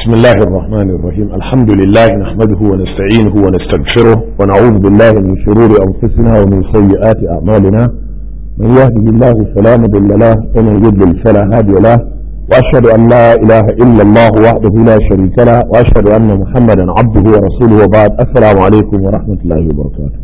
بسم الله الرحمن الرحيم الحمد لله نحمده ونستعينه ونستغفره ونعوذ بالله من شرور أنفسنا ومن سيئات أعمالنا من يهده الله فلا مضل له ومن يضلل فلا هادي له وأشهد أن لا إله إلا الله وحده لا شريك له وأشهد أن محمدا عبده ورسوله وبعد السلام عليكم ورحمة الله وبركاته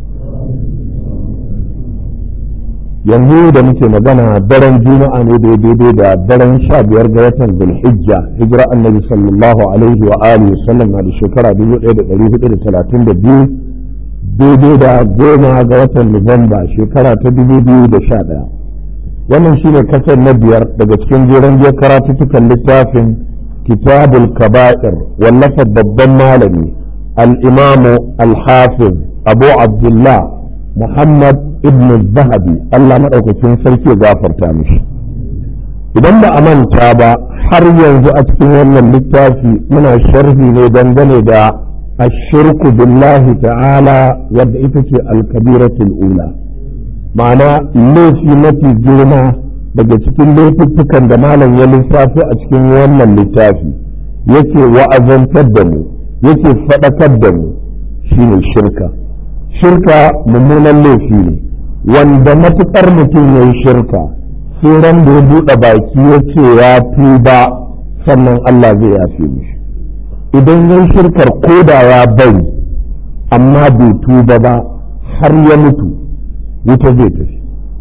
yanzu da muke magana daren juma'a ne daidai da daren sha biyar ga watan zulhijja hijira annabi sallallahu alaihi wa alihi sallam na da shekara dubu ɗaya da ɗari hudu da talatin da biyu daidai da goma ga watan nuwamba shekara ta dubu biyu da sha ɗaya wannan shine kasar na biyar daga cikin jeren biyar karatuttukan littafin kitabul kaba'ir wallafa babban malami al-imamu al-hafiz abu abdullah muhammad ibn zahabi Allah maɗaukakin sarki ya gafarta mishi idan ba a manta ba har yanzu a cikin wannan littafi muna sharhi ne dangane da ashirku billahi ta'ala wadda ita ce alkabiratul ula ma'ana laifi mafi girma daga cikin laifuffukan da malam ya lissafi a cikin wannan littafi yake wa'azantar da mu yake faɗakar da mu shine shirka shirka mummunan laifi ne wanda matuƙar mutum ya yi shirka sai ran da ya buɗe baki ya ce ya tuba sannan Allah zai yafe mishi idan ya yi shirkar koda ya bari amma bai tuba ba har ya mutu wuta zai tafi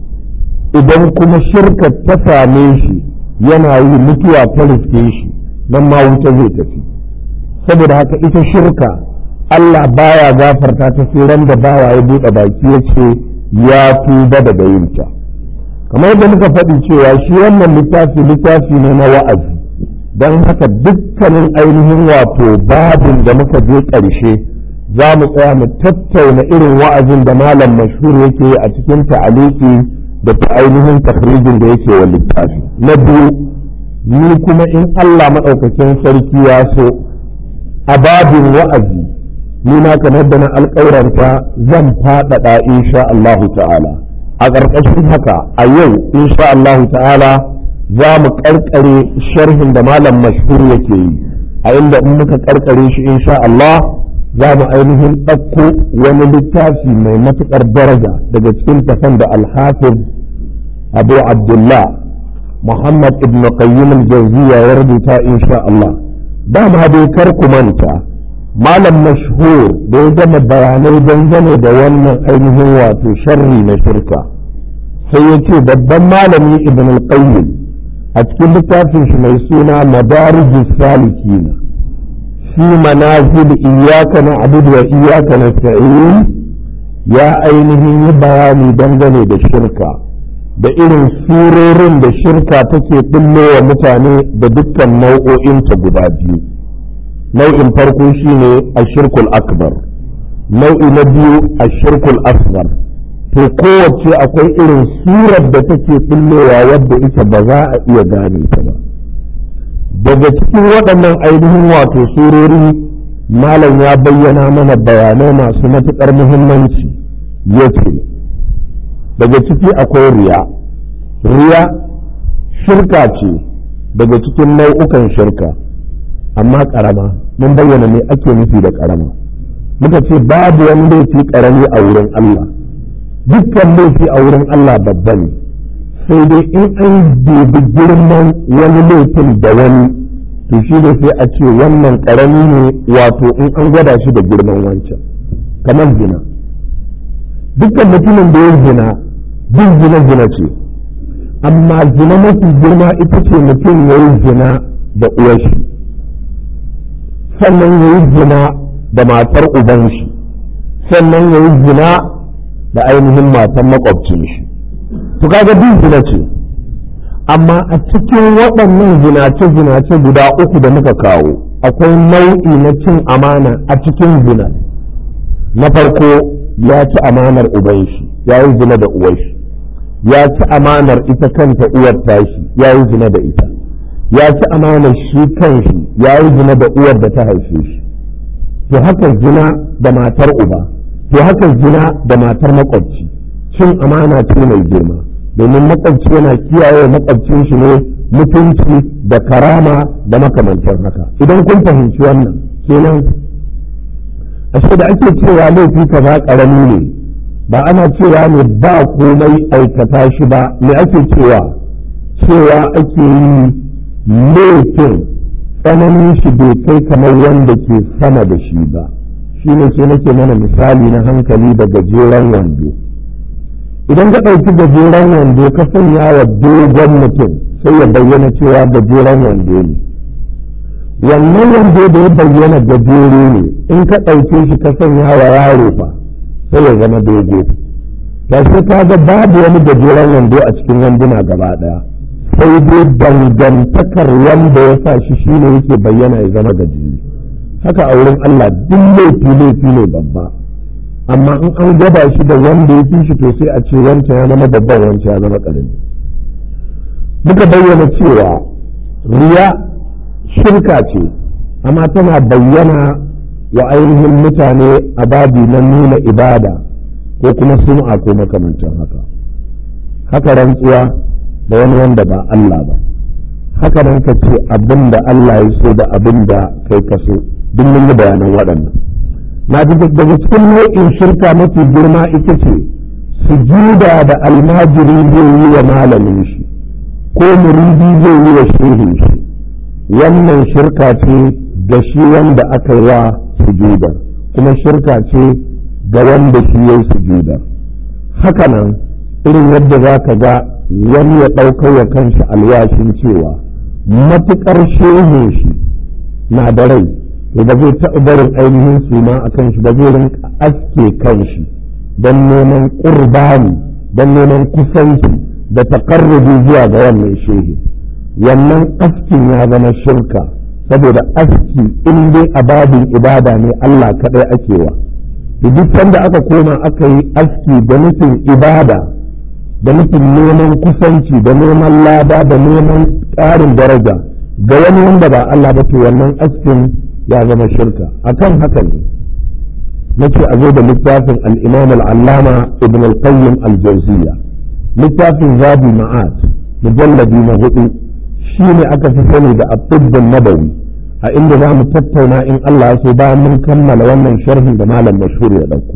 idan kuma shirkar ta same shi yana yi mutuwa ta riske shi nan ma wuta zai tafi saboda haka ita shirka Allah baya gafarta ta sai ran da bawa ya buɗe baki ya ce ya tuba daga yinta kamar yadda muka faɗi cewa shi wannan littafi littafi ne na wa'azi don haka dukkanin ainihin wato babin da muka je ƙarshe za mu tsaya mu tattauna irin wa'azin da malam mashhur yake a cikin ta'aliki da ta ainihin takhrijin da yake wa littafi na biyu ni kuma in Allah maɗaukakin sarki ya so a babin wa'azi ni ma kamar da na alƙawaranta zan faɗaɗa insha Allahu ta'ala a ƙarƙashin haka a yau insha Allahu ta'ala za mu ƙarƙare sharhin da malam mashhur yake yi a inda in muka ƙarƙare shi insha Allah za mu ainihin ɗauko wani littafi mai matuƙar daraja daga cikin tafan da alhafiz abu abdullah muhammad ibn qayyim al-jawziya ya rubuta insha Allah dama dai kar ku manta malam mashhur da ya gama bayanai dangane da wannan ainihin wato sharri na shirka sai ya ce babban malami ibn al-qayyim a cikin littafin shi mai suna madarijus salikin fi manazil iyyaka na'budu wa iyyaka nasta'in ya ainihin yi bayani dangane da shirka da irin surorin da shirka take wa mutane da dukkan nau'o'inta guda biyu nau'in farko shine ashirkul akbar nau'i na biyu ashirkul asghar to kowace akwai irin surar da take bullowa wadda ita ba za a iya gane ta ba daga cikin waɗannan ainihin wato surori malam ya bayyana mana bayanai masu matuƙar muhimmanci ya ce daga ciki akwai riya riya shirka ce daga cikin nau'ukan shirka amma karama mun bayyana me ake nufi da karama muka ce babu wani laifi karami a wurin Allah dukkan laifi a wurin Allah babba ne sai dai in an dubi girman wani laifin da wani to shi ne sai a ce wannan karami ne wato in an gwada shi da girman wancan kamar zina dukkan mutumin da ya zina bin zina zina ce amma zina mafi girma ita ce mutum ya yi zina da uwar shi sannan ya yi zina da matar uban shi sannan ya yi zina da ainihin matan makwabcin shi to kaga bin zina ce amma a cikin waɗannan zinace-zinace guda uku da muka kawo akwai nau'i na cin amana a cikin zina na farko ya ci amanar uban shi ya yi zina da uwar shi ya ci amanar ita kanta uwar tashi ya yi zina da ita ya ci amanar shi kanshi ya yi zina da uwar da ta haife shi to haka zina da matar uba to haka zina da matar makwabci cin amana ce mai girma domin makwabci yana kiyaye makwabcin shi ne mutunci da karama da makamantar haka idan kun fahimci wannan kenan ashe da ake cewa laifi kaza karami ne ba ana cewa ne ba komai aikata shi ba me ake cewa cewa ake yi laifin tsananin shi bai kai kamar wanda ke sama da shi ba shi ne ke nake mana misali na hankali da gajeren wando idan ka ɗauki gajeren wando ka sanya wa dogon mutum sai ya bayyana cewa gajeren wando ne wannan wando da ya bayyana gajere ne in ka ɗauke shi ka sanya wa yaro fa sai ya zama dogo ta sai ka ga babu wani gajeren wando a cikin wanduna gaba ɗaya sai dai dangantakar wanda ya sa shi shine yake bayyana ya zama gajere haka a wurin Allah duk laifi laifi ne babba amma in an gaba shi da wanda ya fi shi to sai a ce wancan ya zama babban wancan ya zama ƙarami muka bayyana cewa riya shirka ce amma tana bayyana wa ainihin mutane a babi na nuna ibada ko kuma sum'a ko makamantan haka haka rantsuwa da wani wanda ba Allah ba haka nan ka ce abin da Allah ya so da abin da kai ka so duk mun yi bayanan waɗannan na ji daga cikin nau'in shirka mafi girma ita ce sujuda da almajiri zai yi wa malamin shi ko muridi zai yi wa shehin shi wannan shirka ce ga shi wanda aka yi wa sujudar kuma shirka ce ga wanda shi ya yi sujudar haka nan irin yadda za ka ga wani ya ɗaukar wa kanshi alwashin cewa matuƙar shehin shi na da rai to ba zai taɓa barin ainihin suna a kan shi ba zai rinka aske kan shi don neman ƙurbani don neman kusanci da taƙarrubi zuwa ga wannan shehi wannan askin ya zama shirka saboda aski in dai a babin ibada ne Allah kaɗai ake wa duk sanda aka koma aka yi aski da nufin ibada da nufin neman kusanci da neman lada da neman ƙarin daraja ga wani wanda ba Allah ba to wannan askin ya zama shirka akan haka ne nake a zo da littafin al-imam al-allama ibn al-qayyim al-jawziyya littafin zabi ma'ad mujalladi na hudu shine aka fi sani da at-tibb nabawi a inda za mu tattauna in Allah ya so bayan mun kammala wannan sharhin da malam mashhur ya dauko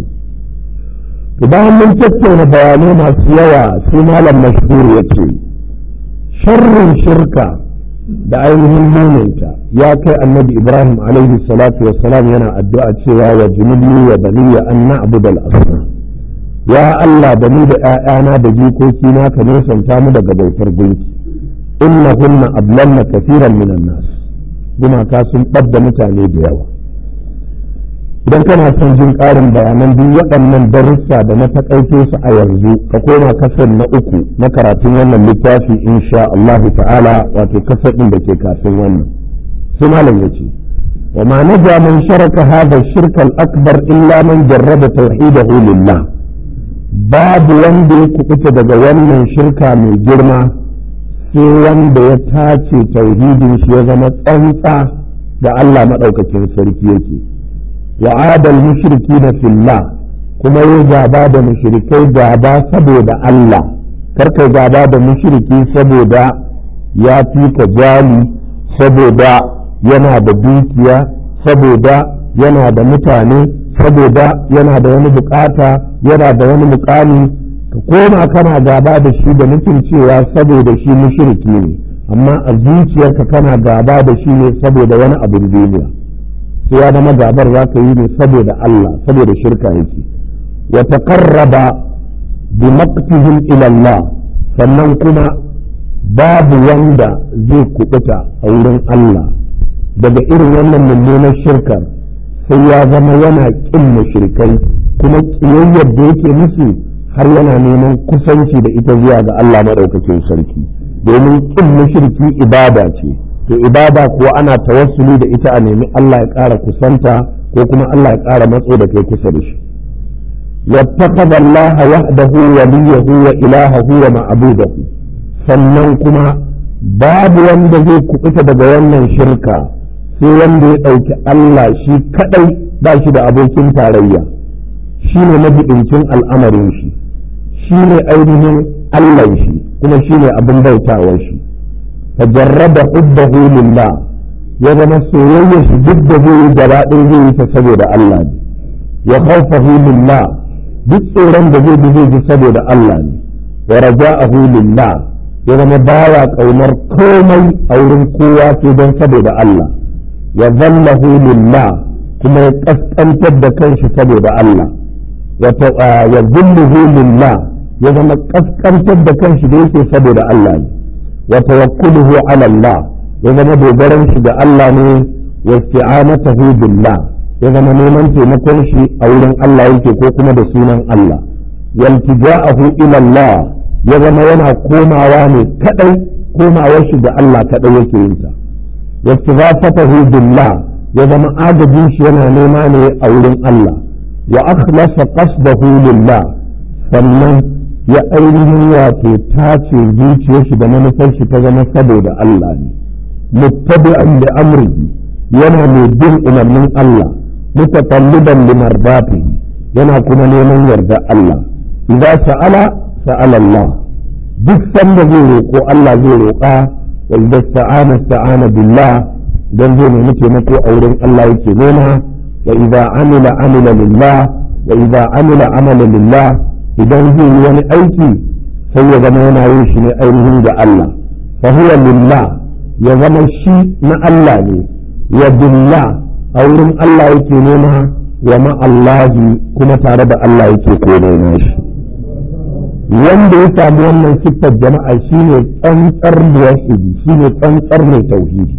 to bayan mun tattauna bayanai masu yawa sai malam mashhur ya ce sharrin shirka da ainihin muninta ya kai annabi ibrahim alaihi salatu wassalam yana addu'a cewa wa junubni wa baniya an na'budu al-asnam ya Allah da ni da ƴaƴana da jikoki na ka nesanta mu daga bautar gunki innahunna ablanna kaseeran minan nas gumaka sun ɓadda mutane da yawa idan kana son jin ƙarin bayanan duk waɗannan darussa da na taƙaito su a yanzu ka koma kasar na uku na karatun wannan littafi insha Allahu ta'ala wato kasar ɗin da ke kafin wannan sai malam ya ce wa ma naja man sharaka hadha shirka al-akbar illa man jarraba tauhidahu lillah babu wanda ya kubuta daga wannan shirka mai girma sai wanda ya tace tauhidin shi ya zama tsantsa da Allah madaukakin sarki yake وعاد المشركين في الله kuma ya gaba da mushrikai gaba saboda Allah karka gaba da mushriki saboda ya fi ka jali saboda yana da dukiya saboda yana da mutane saboda yana da wani bukata yana da wani mukami ka koma kana gaba da shi da nufin cewa saboda shi mushriki ne amma a zuciyarka kana gaba da shi ne saboda wani abin duniya sai ya zama gabar za ka yi ne saboda Allah saboda shirka yake wa taqarraba bi maqtihim ila Allah sannan kuma babu wanda zai kubuta a wurin Allah daga irin wannan mummunar shirkar sai ya zama yana kin mushrikai kuma kiyayyar da yake musu har yana neman kusanci da ita zuwa ga Allah madaukakin sarki domin kin mushriki ibada ce to ibada kuwa ana tawassuli da ita a nemi Allah ya ƙara kusanta ko kuma Allah ya ƙara matso da kai kusa da shi yattaqada Allah wahdahu waliyahu wa ilahahu wa ma'budahu sannan kuma babu wanda zai kubuta daga wannan shirka sai wanda ya ɗauki Allah shi kadai ba shi da abokin tarayya shi ne mabiɗincin al'amarin shi shi ne ainihin Allah shi kuma shi ne abin bautawar shi tajarrada hubbahu lillah ya zama soyayya shi duk da zai yi gaba ɗaya zai yi ta saboda Allah ne wa khawfahu lillah duk tsoron da zai bi zai ji saboda Allah ne wa raja'ahu lillah ya zama baya kaunar komai a wurin kowa sai don saboda Allah wa zallahu lillah kuma ya kaskantar da kanshi saboda Allah wa zulluhu lillah ya zama kaskantar da kanshi da yake saboda Allah ne wa tawakkuluhu ala Allah ya zama dogaran shi ga Allah ne wa isti'anatuhu billah ya zama neman taimakon shi a wurin Allah yake ko kuma da sunan Allah waltija'ahu ila Allah ya zama yana komawa ne kadai komawar shi ga Allah kadai yake yin ta wastifafatahu billah ya zama agajin shi yana nema ne a wurin Allah wa akhlasa qasdahu lillah sannan ya ainihin wato tace zuciyar shi da manufar shi ta zama saboda Allah ne muttabi'an li amrihi yana mai bin umarnin Allah mutatalliban li mardatihi yana kuma neman yarda Allah idza sa'ala sa'ala Allah duk sanda zai roƙo Allah zai roƙa wa idza sta'ana sta'ana billah dan zai nemi taimako a wurin Allah yake nema wa idza amila amila lillah wa idza amila amala lillah idan zai yi wani aiki sai ya zama yana yin shi ne ainihin ga Allah fa huwa lillah ya zama shi na Allah ne wa billah a wurin Allah yake nema wa ma'allahi kuma tare da Allah yake komai nashi wanda ya samu wannan siffar jama'a shine tsantsar muwahhidi shine tsantsar mai tauhidi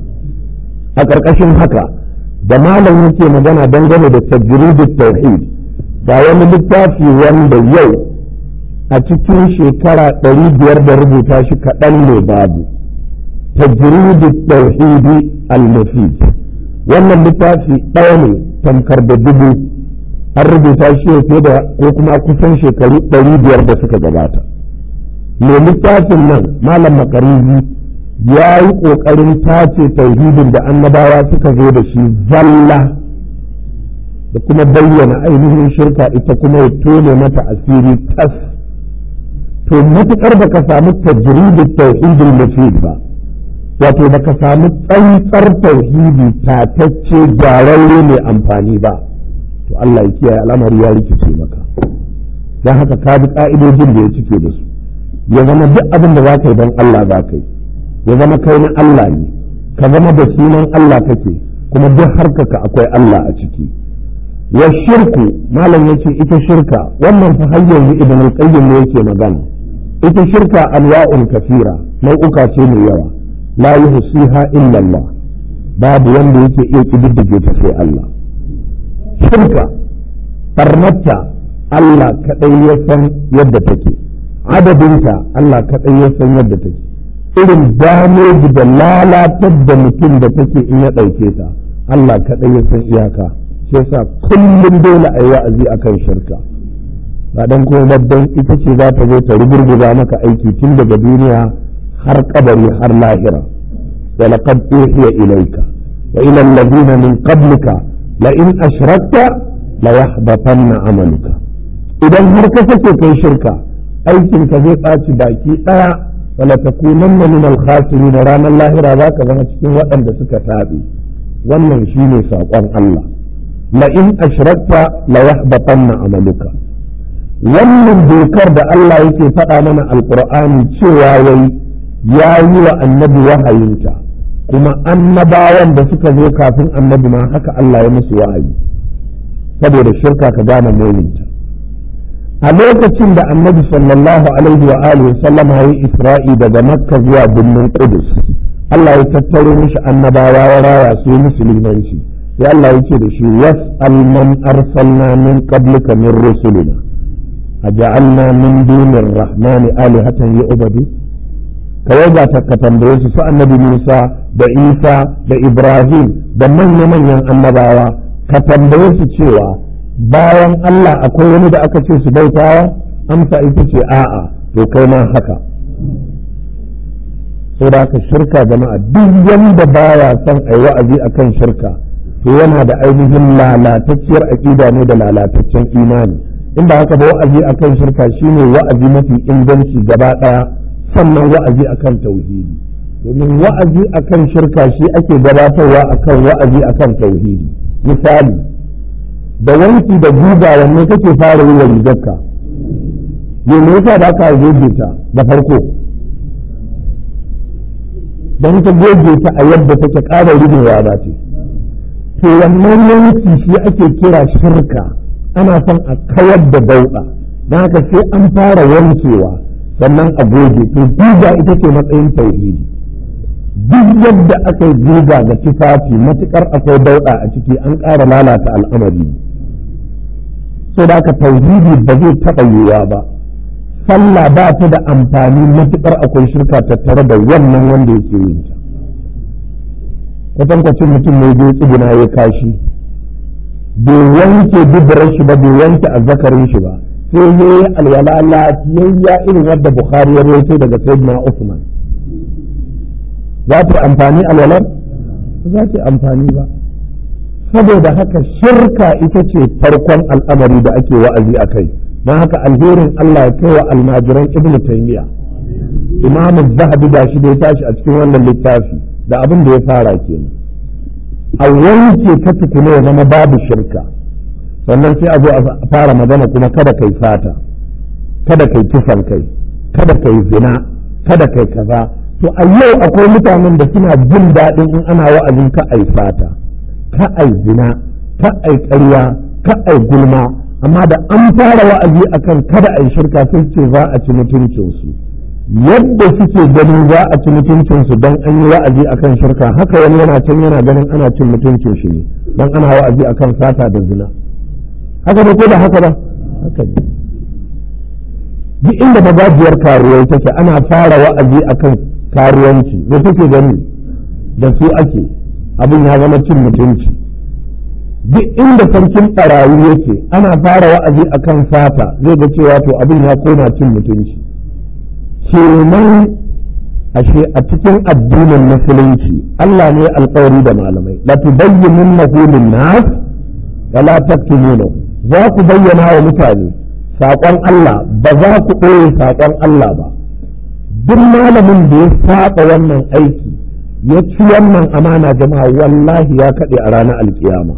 a ƙarƙashin haka da malam yake magana dangane da tajridut tauhid ga wani littafi wanda yau a cikin shekara ɗari biyar da rubuta shi kaɗan ne babu tajridut tauhidi al-mufid wannan littafi ɗaya ne tamkar da dubu an rubuta shi fiye da ko kuma kusan shekaru ɗari biyar da suka gabata mai littafin nan malam makarizi ya yi ƙoƙarin tace tauhidin da annabawa suka zo da shi zalla da kuma bayyana ainihin shirka ita kuma ya tone mata asiri tas to matuƙar da ka samu tajridin tauhidin mufid ba wato baka samu tsantsar tauhidi tatacce gyararre mai amfani ba to Allah ya kiyaye al'amari ya rikice maka don haka ka bi ka'idojin da ya cike da su ya zama duk abin da za ka yi don Allah za ka yi ya zama kai na Allah ne ka zama da sunan Allah kake kuma duk harkaka akwai Allah a ciki wa shirku malam yace ita shirka wannan fa har yanzu ibn al-qayyim ne yake magana ita shirka anwa'un kafira nau'uka ce mai yawa la yuhsiha illa Allah babu wanda yake iya kididdige ta sai Allah shirka barnata Allah kadai ya san yadda take adadinta Allah kadai ya san yadda take irin dameji da lalatar da mutum da take in ya ɗauke ta Allah kadai ya san iyaka shi yasa kullum dole a yi wa'azi akan shirka ba dan kuma dan ita ce za ta zo ta rugurguza maka aiki tun daga duniya har kabari har lahira wa laqad uhiya ilayka wa ila alladhina min qablika la in ashrakta la yahbatanna amaluka idan har ka sake kai shirka aikin ka zai ɓaci baki ɗaya wala takunanna min al-khasirin ranar lahira za ka zama cikin waɗanda suka taɓe wannan shine saƙon Allah la in ashrakta la yahbatanna amaluka wannan dokar da Allah yake faɗa mana alƙur'ani cewa wai ya yi wa annabi wahayinta kuma annabawan da suka zo kafin annabi ma haka Allah ya musu wahayi saboda shirka ka gane mulinta a lokacin da annabi sallallahu alaihi wa alihi sallama ya isra'i daga makka zuwa birnin qudus Allah ya tattaro mishi annabawa ya raya su musulmanci sai Allah yake da shi was'al man arsalna min qablika min rusulina aja'alna min dunir rahmani alihatan yu'badu kawai ba ta ka tambaye su su annabi Musa da Isa da Ibrahim da manya-manyan annabawa ka tambaye su cewa bayan Allah akwai wani da aka ce su bautawa amsa ita ce a'a to kai ma haka sai da aka shirka jama'a duk wanda baya son a yi wa'azi akan shirka to yana da ainihin lalatacciyar aƙida ne da lalataccen imani in ba haka ba wa'azi akan shirka shine wa'azi mafi inganci gaba ɗaya sannan wa'azi akan tauhidi domin wa'azi akan shirka shi ake gabatarwa akan wa'azi akan tauhidi misali da wanki da guga wanne kake fara yi wa rigarka me yasa da aka goge ta da farko don ka goge ta a yadda take ƙara rigewa ba ce to wannan yanki shi ake kira shirka ana son a kawar da dauɗa don haka sai an fara wankewa sannan a goge to guga ita ce matsayin tauhidi duk yadda aka yi guga ga tufafi matukar akwai dauɗa a ciki an ƙara lalata al'amari so da aka tauhidi ba zai taɓa yiwuwa ba sallah ba ta da amfani matukar akwai shirka tattare da wannan wanda yake yin ta kwatankwacin mutum mai zai tsuguna ya kashi bai wanke dubarar shi ba bai wanke azzakarin shi ba sai ya yi alwala lafiyayya irin wadda bukhari ya rawaito daga sayyidina usman za ta amfani alwalar ba za ta amfani ba saboda haka shirka ita ce farkon al'amari da ake wa'azi a kai don haka alherin Allah ya kai wa almajiran ibn taymiya imam zahabi da shi da ya tashi a cikin wannan littafi da abin da ya fara kenan a wanke ta tukuna ya zama babu shirka sannan sai a zo a fara magana kuma kada kai fata kada kai kisan kai kada kai zina kada kai kaza to a yau akwai mutanen da suna jin daɗin in ana wa'azin ka ai fata ka ai zina ka ai ƙarya ka ai gulma amma da an fara wa'azi akan kada ai shirka sun ce za a ci mutuncinsu yadda suke ganin za a ci mutuncinsu don an yi wa'azi akan shirka haka wani yana can yana ganin ana cin mutuncin shi ne don ana wa'azi akan sata da zina haka ne ko da haka ba haka ne duk inda magajiyar karuwai take ana fara wa'azi akan karuwanci da suke gani da su ake abin ya zama cin mutunci duk inda sarkin ɓarayi yake ana fara wa'azi akan sata zai ga cewa to abin ya koma cin mutunci kenan ashe a cikin addinin musulunci Allah ne alƙawari da malamai la tubayyinunnahu lin-nas wa la taktumunahu za ku bayyana wa mutane saƙon Allah ba za ku ɓoye saƙon Allah ba duk malamin da ya saba wannan aiki ya ci wannan amana jama'a wallahi ya kaɗe a ranar alkiyama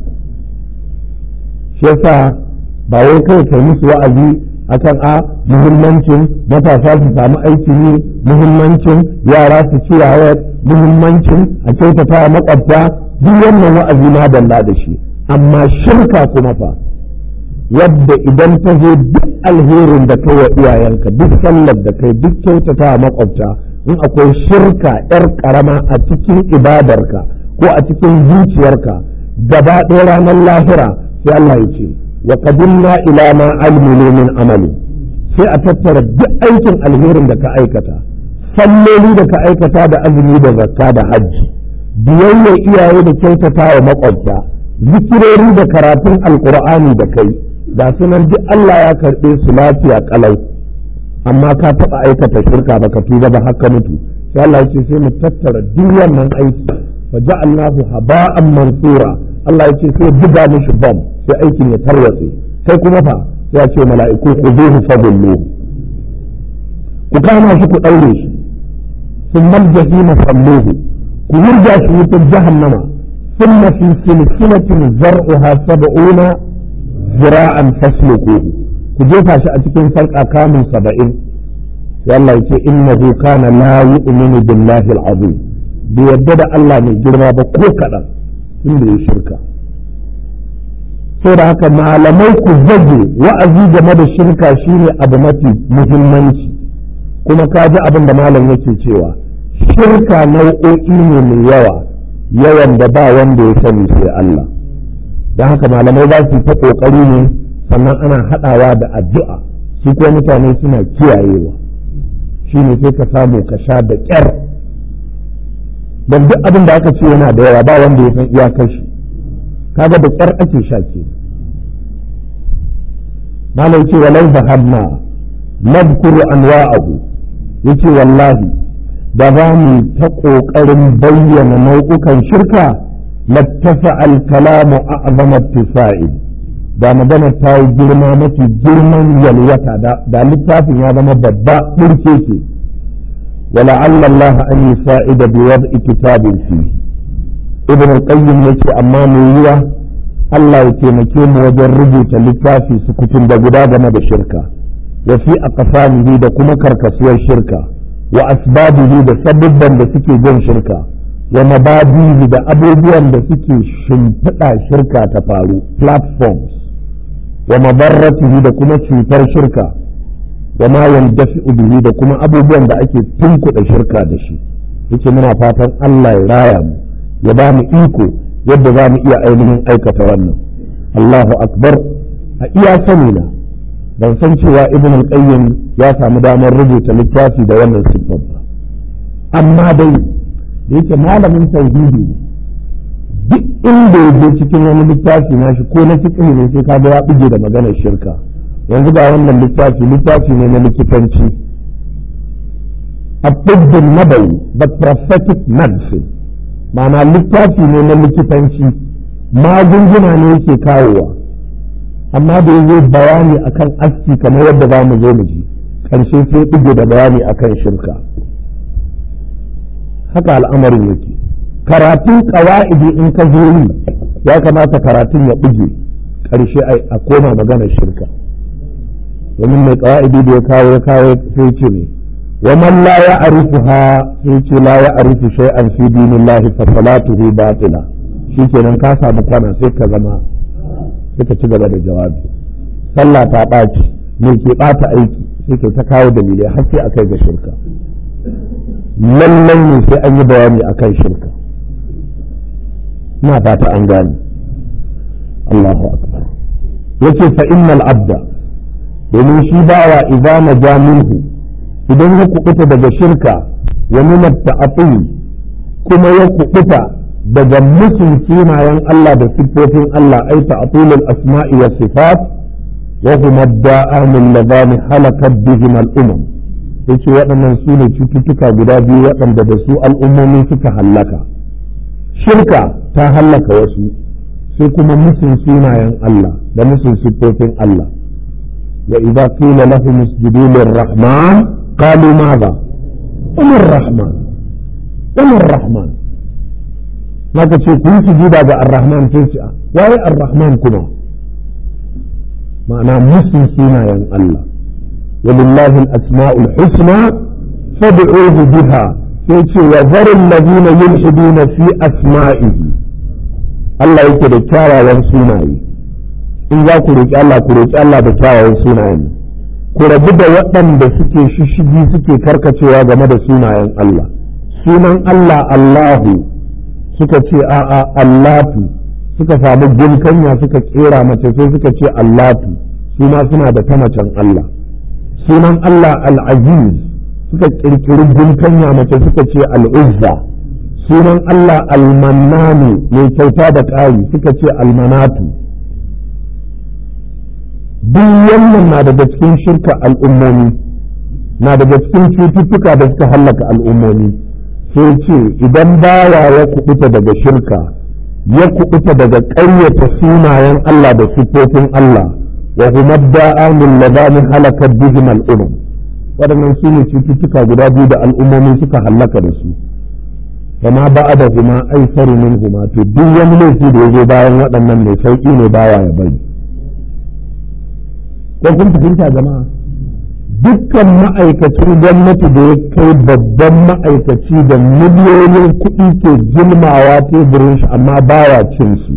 shi yasa ba wai kai kai musu wa'azi akan a muhimmancin matasa su samu aiki ne muhimmancin yara su ci yawa muhimmancin a kyautata makwabta duk wannan wa'azi na dalla da shi amma shirka kuma fa wadda idan ta zo duk alherin da kai wa iyayenka duk sallar da kai duk kyautata makwabta in akwai shirka yar karama a cikin ibadarka ko a cikin zuciyarka gaba ɗaya ranar lahira sai Allah ya ce wa qadimna ila ma almilu min amali sai a tattara duk aikin alherin da ka aikata salloli da ka aikata da azumi da zakka da hajji biyayya iyaye da kyautata wa makwabta zikirori da karatun alkur'ani da kai da sunan duk Allah ya karɓe su lafiya kalau amma ka taɓa aikata shirka baka tuba ba haka mutu sai Allah ya ce sai mu tattara duk wannan aiki fa ja'alnahu haba'an mansura Allah ya ce sai buga mishi bom sai aikin ya tarwatse sai kuma fa ya ce mala'iku ku zuhu fadullu ku kama shi ku ɗaure shi sun maljahi masalluhu ku yurga shi wutar jahannama ثم في سلسلة زرعها سبعون ذراعا فاسلكوه كجيفا شأتكين سلقا كامل سبعين والله يقول إنه كان لا يؤمن بالله العظيم بيدد الله من جرما بكوكا إنه يشركا saboda haka malamai ku zage wa'azi game da shirka shine abu mafi muhimmanci kuma ka ji abin da malam yake cewa shirka nau'o'i ne mai yawa yawan da ba wanda ya sani sai Allah don haka malamai za su ta ƙoƙari ne sannan ana haɗawa da addu'a su ko mutane suna kiyayewa shi ne sai ka samu ka sha da ƙyar don duk abin da aka ce yana da yawa ba wanda ya san iyakar shi kaga da ƙyar ake sha ke malam ce walau zahabna nadkuru anwa'ahu yace wallahi da za mu ta ƙoƙarin bayyana nau'ukan shirka lattafa alkalamu a azamar tisa'i da magana ta yi girma mafi girman yalwata da littafin ya zama babba ɗirke ke ولعل الله أن يساعد بوضع كتاب فيه ابن القيم يكي أما ميوة الله يتيمكي وجن رجوة للتافي سكتن بقدا جمد الشركة وفي أقسامه دا كما كركسوى الشركة وأسبابه دا سببا دا سكي جن شركة ومبادئه دا أبوبيا دا سكي شمتتا شركة تفارو platforms ومضرته دا كما شمتر شركة wa ma yandafi'u bihi da kuma abubuwan da ake tunkuɗa shirka da shi yace muna fatan Allah ya raya mu ya ba mu iko yadda za mu iya ainihin aikata wannan Allahu akbar a iya sani na ban san cewa ibn al-qayyim ya samu damar rubuta littafi da wannan siffar ba amma dai da yake malamin tauhidi duk inda ya je cikin wani littafi nashi ko na fiqh ne sai kaga ya buge da maganar shirka yanzu ga wannan littafi littafi ne na likitanci abdul nabawi the prophetic medicine ma'ana littafi ne na likitanci magunguna ne yake kawowa amma da ya bayani akan aski kamar yadda za mu zo mu ji ƙarshe sai ɗige da bayani akan shirka haka al'amarin yake karatun ƙawa'idi in ka zo yi ya kamata karatun ya ɗige ƙarshe a koma maganar shirka domin mai kawa'idi da ya kawo ya kawo sai ce ne wa man la ya'rifuha sai ce la ya'rifu shay'an fi dinillahi fa salatuhu batila shikenan ka samu kwana sai ka zama sai ka ci gaba da jawabi sallah ta ɓaci me ke ɓata aiki sai ka ta kawo dalilai har sai akai ga shirka lallai ne sai an yi bayani akan shirka ina fata an gane Allahu akbar yace fa innal abda domin shi bawa idan na ja minhu idan ya kubuta daga shirka wa min ta'atul kuma ya kubuta daga musun sunayen Allah da siffofin Allah ai ta'atulul asma'i wa sifat wa huma da'amul ladani halakat bihim al-umam yace waɗannan su ne cututtuka guda biyu waɗanda da su al'ummomi suka hallaka shirka ta hallaka wasu sai kuma musun sunayen Allah da musun siffofin Allah وإذا قيل لهم اسجدوا للرحمن قالوا ماذا وما الرحمن وما الرحمن ما تشي كل سجود الرحمن تنسى وهي الرحمن كما معنى مسلم سينا ين الله ولله الأسماء الحسنى فادعوه بها تنسى وذر الذين يلحدون في أسمائه الله يكد كارا وانسونائي in za ku roƙi Allah ku roƙi Allah da kyawawan sunayen ku rabu da waɗanda suke shishigi suke karkacewa game da sunayen Allah sunan Allah Allahu suka ce a'a Allatu suka samu gunkanya suka kera mace sai suka ce Allatu su ma suna da ta macen Allah sunan Allah Al-Aziz suka kirkiri gunkanya mace suka ce Al-Uzza sunan Allah Al-Mannani mai kyauta da ƙari suka ce Al-Manatu duk wannan na daga cikin shirka al'ummomi na daga cikin cututtuka da suka hallaka al'ummomi sai ce idan bawa ya kubuta daga shirka ya kubuta daga ƙaryata sunayen Allah da siffofin Allah wa huma da'amul ladani halakat bihim al'umam waɗannan su ne cututtuka guda biyu da al'ummomi suka hallaka da su kama ba'ada huma aisaru min huma to duk wani laifi da ya zo bayan waɗannan mai sauƙi ne bawa ya bari ko kun fahimta jama'a dukkan ma'aikacin gwamnati da ya kai babban ma'aikaci da miliyoyin kuɗi ke gilmawa teburin shi amma baya cin su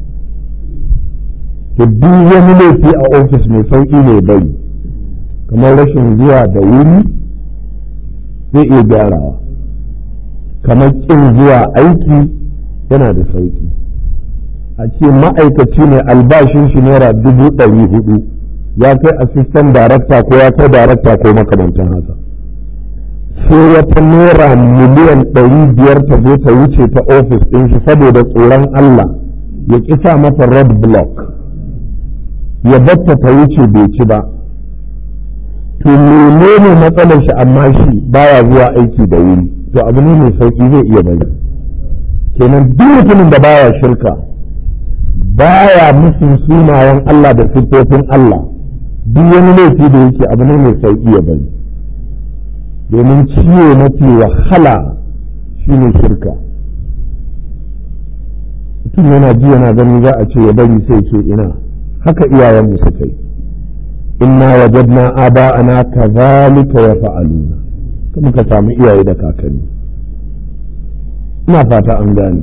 to duk wani laifi a ofis mai sauƙi ne bai kamar rashin zuwa da wuri zai iya gyarawa kamar ƙin zuwa aiki yana da sauƙi a ce ma'aikaci ne albashin shi naira dubu ɗari hudu ya kai assistant director ko ya kai director ko makamantan haka sai wata naira miliyan ɗari biyar ta zo ta wuce ta ofis ɗin shi saboda tsoron Allah ya kisa mata red block ya batta ta wuce bai ci ba to menene matsalar shi amma shi baya zuwa aiki da wuri to abu ne mai sauki zai iya bari kenan duk mutumin da baya shirka baya musun sunayen Allah da siffofin Allah duk wani laifi da yake abu ne mai sauki ya bari domin ciwo mafi wahala shine shirka mutum yana ji yana gani za a ce ya bari sai ce ina haka iyayenmu suka yi inna wajadna aba'ana kazalika yaf'aluna kuma ka samu iyaye da kakanni ina fata an gane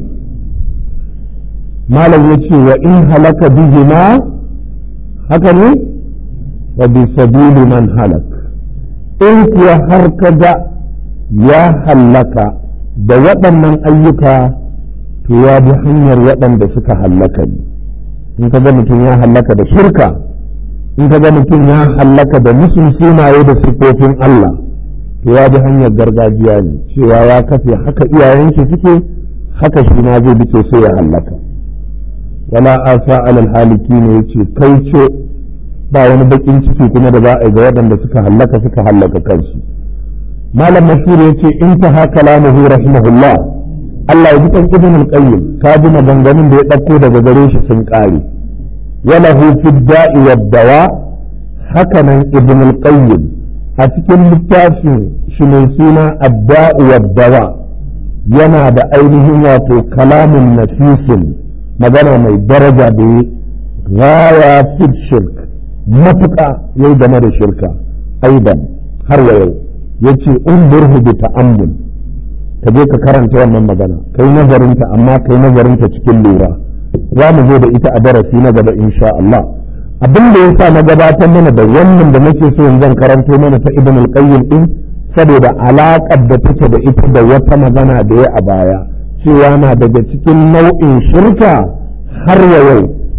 malam ya ce wa in halaka bihima haka ne wa bi sabili man halak in kuwa har ka ga ya hallaka da waɗannan ayyuka to ya bi hanyar waɗanda suka hallaka ne in ka ga mutum ya hallaka da shirka in ka ga mutum ya hallaka da musun sunaye da siffofin Allah to ya bi hanyar gargajiya ne cewa ya kafe haka iyayen shi suke haka shi ma zai bi sai ya hallaka wala asa alal haliki ne yace kai ce ba wani bakin ciki kuma da za a yi ga waɗanda suka hallaka suka hallaka kansu malam mashhur yace in ta haka lamuhu rahimahullah Allah ya ji kan ibn al-qayyim ka bi maganganun da ya dauko daga gare shi sun kare wala hu fi da'i wa dawa haka nan ibn al-qayyim a cikin littafin shi mai suna ad-da'u wa dawa yana da ainihin wato kalamin nafisin magana mai daraja da ya gaya fi shirk matuƙa ya yi game da shirka aidan har wa yau ya ce unburhu bi ta'ammul ka je ka karanta wannan magana kai nazarinta amma kai nazarinta cikin lura za mu zo da ita a darasi na gaba insha Allah abin da yasa na gabatar mana da wannan da nake so in zan karanto mana ta ibn al-qayyim din saboda alaƙar da take da ita da wata magana da ya a baya cewa na daga cikin nau'in shirka har wa yau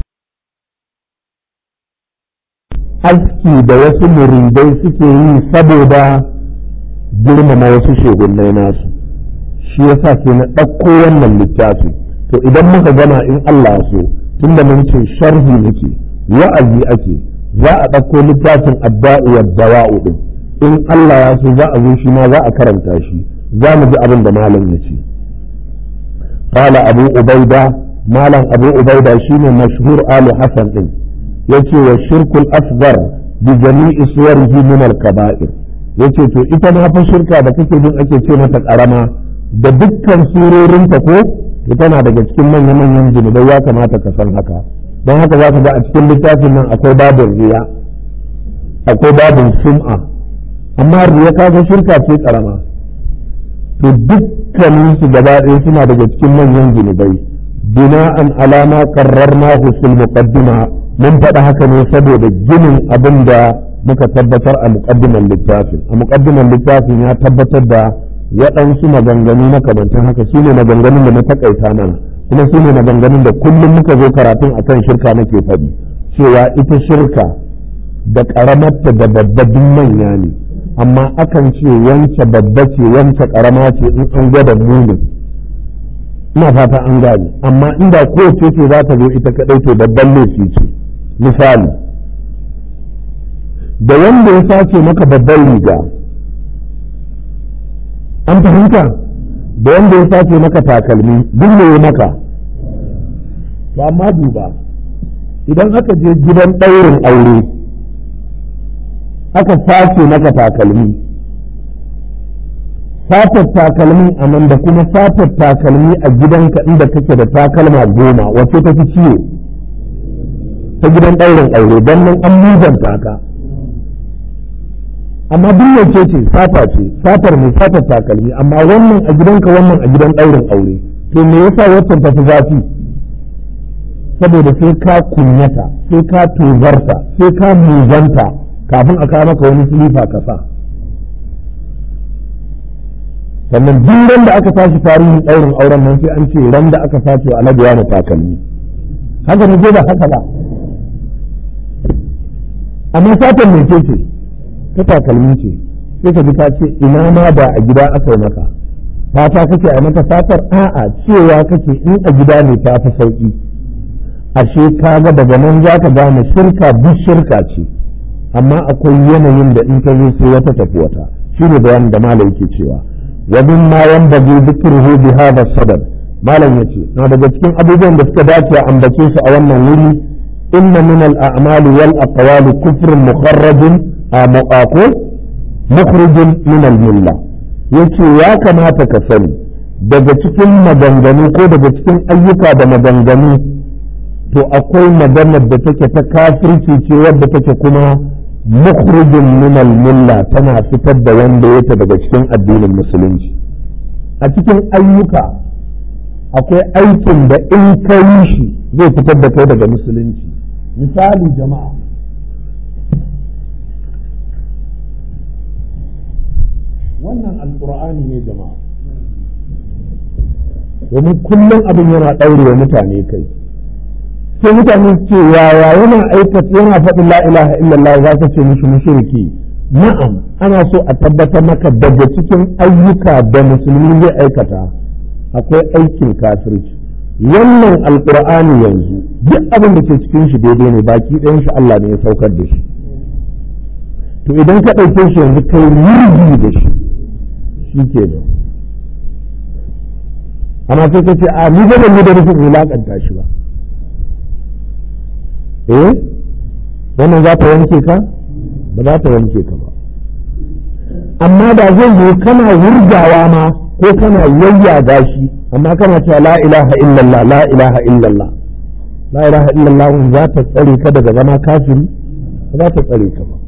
aski da wasu muridai suke yi saboda girmama wasu shegunnai nasu shi yasa ke na ɗauko wannan littafi to idan muka gama in Allah so tunda mun ce sharhi muke wa'azi ake za a ɗauko littafin adda'u wa dawa'u din in Allah ya so za a zo shi ma za a karanta shi za mu ji abin da malam ya ce قال أبو عبيدة مالا أبو عبيدة شين مشهور آل حسن إن يتي والشرك الأصغر بجميع صوره من الكبائر yace to ita ma fa shirka da kake jin ake ce mata karama da dukkan surorinta ko ita na daga cikin manya-manyan zunubai ya kamata ka san haka don haka za ka ga a cikin littafin nan akwai babin riya akwai babin sum'a amma riya kaga shirka ce karama to dukkanin su gaba ɗaya suna daga cikin manyan zunubai bina'an alama qarrarna fil muqaddima mun faɗa haka ne saboda ginin abin da muka tabbatar a muqaddiman littafin a muqaddiman littafin ya tabbatar da waɗansu maganganu makamantan haka su ne maganganun da na takaita mana kuma su ne maganganun da kullum muka zo karatun akan shirka nake faɗi cewa ita shirka da ƙaramarta da babbabin manya ne amma akan ce wance babba ce wance karama ce in an gwada munin ina fata an gane amma inda kowace ce za ta zo ita kadai to babban laifi ce misali da wanda ya sace maka babban riga an fahimta da wanda ya sace maka takalmi duk ne ya maka to amma duba idan aka je gidan ɗaurin aure aka sace maka takalmi satar takalmi a nan da kuma satar takalmi a gidanka inda kake da takalma goma wace ta fi ciwo ta gidan ɗaurin aure don nan an muzanta ka amma duk wace ce sata ce satar mai satar takalmi amma wannan a gidanka wannan a gidan ɗaurin aure to me yasa waccan ta fi zafi saboda sai ka kunyata sai ka tozarta sai ka muzanta kafin a kawo maka wani silifa ka sa sannan duk ran da aka tashi tarihin ɗaurin auren nan sai an ce ran da aka sace wa alhaji na takalmi haka ne ba haka ba amma satan mai ce ce ta takalmi ce sai ka ji ta ce ina ma da a gida aka yi maka fata kake a mata fatar a'a cewa kake in a gida ne ta fi sauki ashe kaga daga nan za ka gane shirka duk shirka ce amma akwai yanayin da in ta zo sai wata tafi wata shi ne bayanin da malam yake cewa wa min ma yanbaghi dhikruhu bi hadha sadad malam yace na daga cikin abubuwan da suka dace a ambace su a wannan wuri inna min al a'mali wal aqwali kufrun mukharrajun a muqaqu mukhrijin min al-milla yace ya kamata ka sani daga cikin maganganu ko daga cikin ayyuka da maganganu to akwai maganar da take ta kafirci ce wadda take kuma mukhrijin min al-milla tana fitar da wanda yake daga cikin addinin musulunci a cikin ayyuka akwai aikin da in ka yi shi zai fitar da kai daga musulunci misali jama'a wannan alkur'ani ne jama'a domin kullum abin yana ɗaurewa mutane kai sai mutane ce yaya yana aikata yana faɗin la ilaha illallah za ka ce mishi mushriki na'am ana so a tabbatar maka daga cikin ayyuka da musulmi zai aikata akwai aikin kafirci wannan alkur'ani yanzu duk abin da ke cikin shi daidai ne baki ɗayan shi Allah ne ya saukar da shi to idan ka ɗauke shi yanzu kai murji da shi shi ke da amma sai ka ce a ni ba ban yi da nufin wulaƙanta shi ba eh wannan za ta wanke ka ba za ta wanke ka ba amma da zai yi kana wurgawa ma ko kana yayyaga shi amma kana cewa la ilaha illallah la ilaha illallah la ilaha illallah za ta tsare ka daga zama kafiri ba za ta tsare ka ba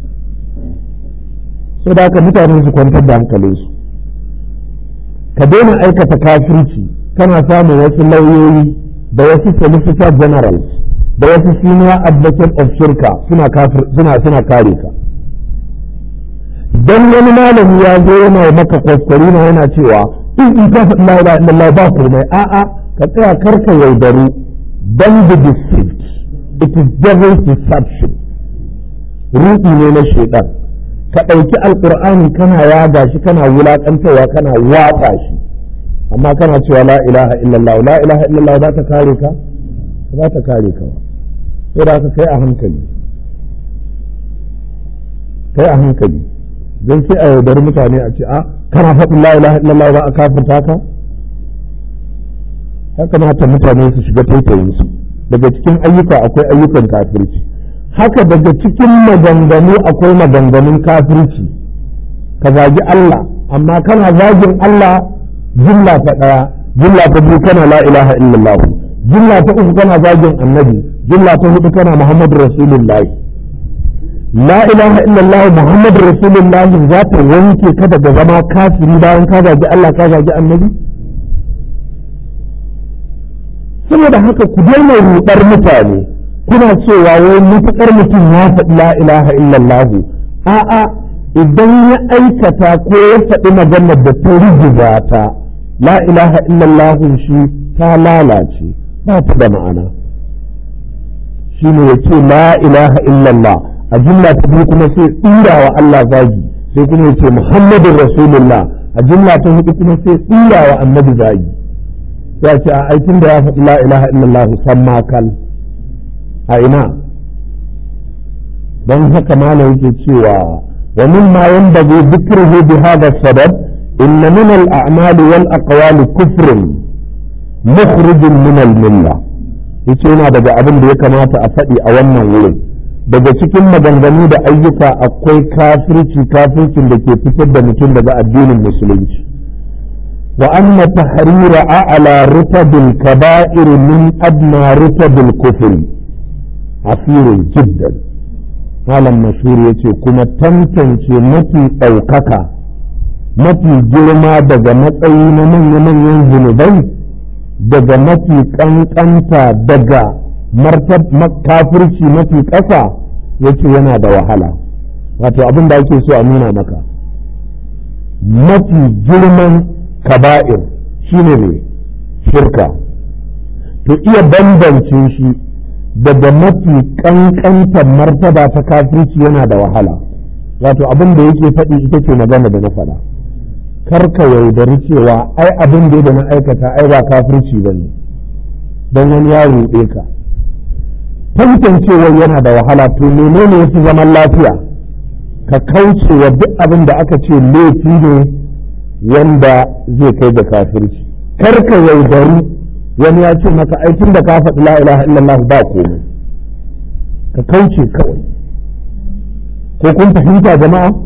so da haka mutane su kwantar da hankalinsu ka daina aikata kafirci kana samun wasu lauyoyi da wasu solicitor generals da wasu senior advocate of shirka suna suna kare ka dan wani malami ya zo yana maka kwaskwari na yana cewa in in ka faɗi la ilaha illallah ba komai a'a ka tsaya karka yaudaru dan be deceived it is devil's deception ruɗi ne na shaitan ka ɗauki alƙur'ani kana yaga shi kana wulaƙantarwa kana watsa shi amma kana cewa la ilaha illallah la ilaha illallah za ta kare ka za ta kare ka ba sai da ka kai a hankali kai a hankali don sai a yaudari mutane a ce a kana faɗin la ilaha illallah za a kafirta ka ya kamata mutane su shiga taitayinsu daga cikin ayyuka akwai ayyukan kafirci haka daga cikin maganganu akwai maganganun kafirci ka zagi Allah amma kana zagin Allah jumla ta ɗaya jumla ta biyu kana la ilaha illallah jumla ta uku kana zagin annabi jumla ta hudu kana muhammadu rasulullahi la ilaha illallah muhammadu rasulullahi za ta wanke ka daga zama kafiri bayan ka zagi Allah ka zagi annabi saboda haka ku daina ruɗar mutane kuna cewa wai mutuƙar mutum ya faɗi la ilaha illallah a'a idan ya aikata ko ya faɗi maganar da ta rigiza ta la ilaha illallah shi ta lalace ba ta da ma'ana shi ne ya ce la ilaha illallah a jumla ta biyu kuma sai tsira wa Allah zagi sai kuma ya ce muhammadin rasulullah a jumla ta hudu kuma sai tsira wa annabi zagi ya ce a aikin da ya faɗi la ilaha illallah san makal a ina don haka malam yake cewa wa mimma yanbaghi dhikruhu bi hadha sabab inna min al-a'mal wal aqwal kufrun mukhrijun min al-milla yace yana daga abin da ya kamata a faɗi a wannan wurin daga cikin maganganu da ayyuka akwai kafirci kafircin da ke fitar da mutum daga addinin musulunci wa anna tahrira a'la rutabil kaba'ir min adna rutabil kufri asirin jiddan malam mashhur ya ce kuma tantance mafi ɗaukaka mafi girma daga matsayi na manya-manyan zunubai daga mafi ƙanƙanta daga kafirci mafi ƙasa ya ce yana da wahala wato abin da ake so a nuna maka mafi girman kaba'ir shine ne shirka to iya bambance shi daga mafi kankantar martaba ta kafirci yana da wahala wato abin da yake faɗi ita ce magana da na faɗa karka yaudari cewa ai abin da na aikata ai ba kafirci ba ne don wani ya ruɗe ka tantancewar yana da wahala to menene ya fi zaman lafiya ka kauce wa duk abin da aka ce laifi ne wanda zai kai da kafirci karka yaudari wani ya ce maka aikin da ka faɗi la ilaha illallah ba komai ka kauce kawai ko kun fahimta jama'a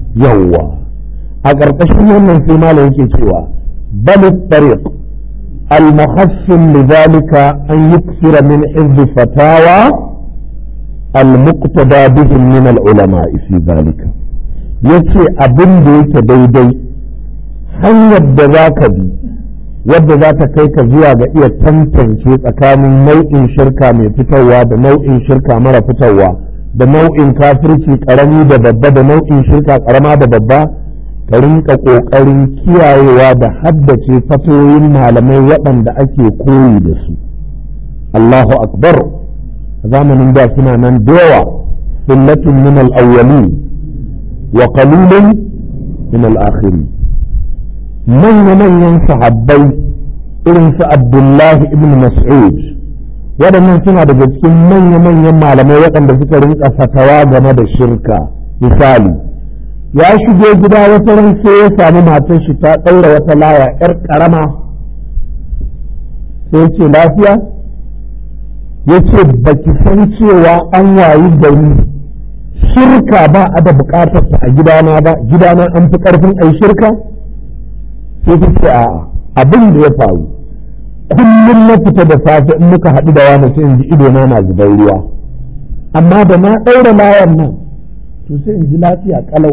yawwa a ƙarƙashin wannan sai malam yake cewa bal tariq المحسن لذلك أن يكثر من حفظ فتاوى المقتدى بهم من العلماء في ذلك yace abin da yake daidai hanyar da za ka bi wadda za ta kai ka zuwa ga iya tantance tsakanin nau'in shirka mai fitarwa da nau'in shirka mara fitarwa da nau'in kafirci karami da babba da nau'in shirka karama da babba ka rinka ƙoƙarin kiyayewa da haddace fatoyin malamai waɗanda ake koyi da su Allahu akbar a zamanin da suna nan da yawa sunnatun min al-awwalin wa qalilun min al-akhirin manya-manyan sahabbai irin su Abdullahi ibn Mas'ud waɗannan suna daga cikin manya-manyan malamai waɗanda suka rinka fatawa game da shirka misali ya shige gida wata ran sai ya sami matar shi ta ɗaura wata laya ‘yar ƙarama sai ce lafiya ya ce ba ki san cewa an wayi gari shirka ba a da buƙatarsa a gidana ba gidana an fi ƙarfin ai shirka sai ta ce a abin da ya faru kullum na fita da safe in muka haɗu da wani sai in ji idona na zubar ruwa amma da na ɗaura layan nan to sai in ji lafiya ƙalau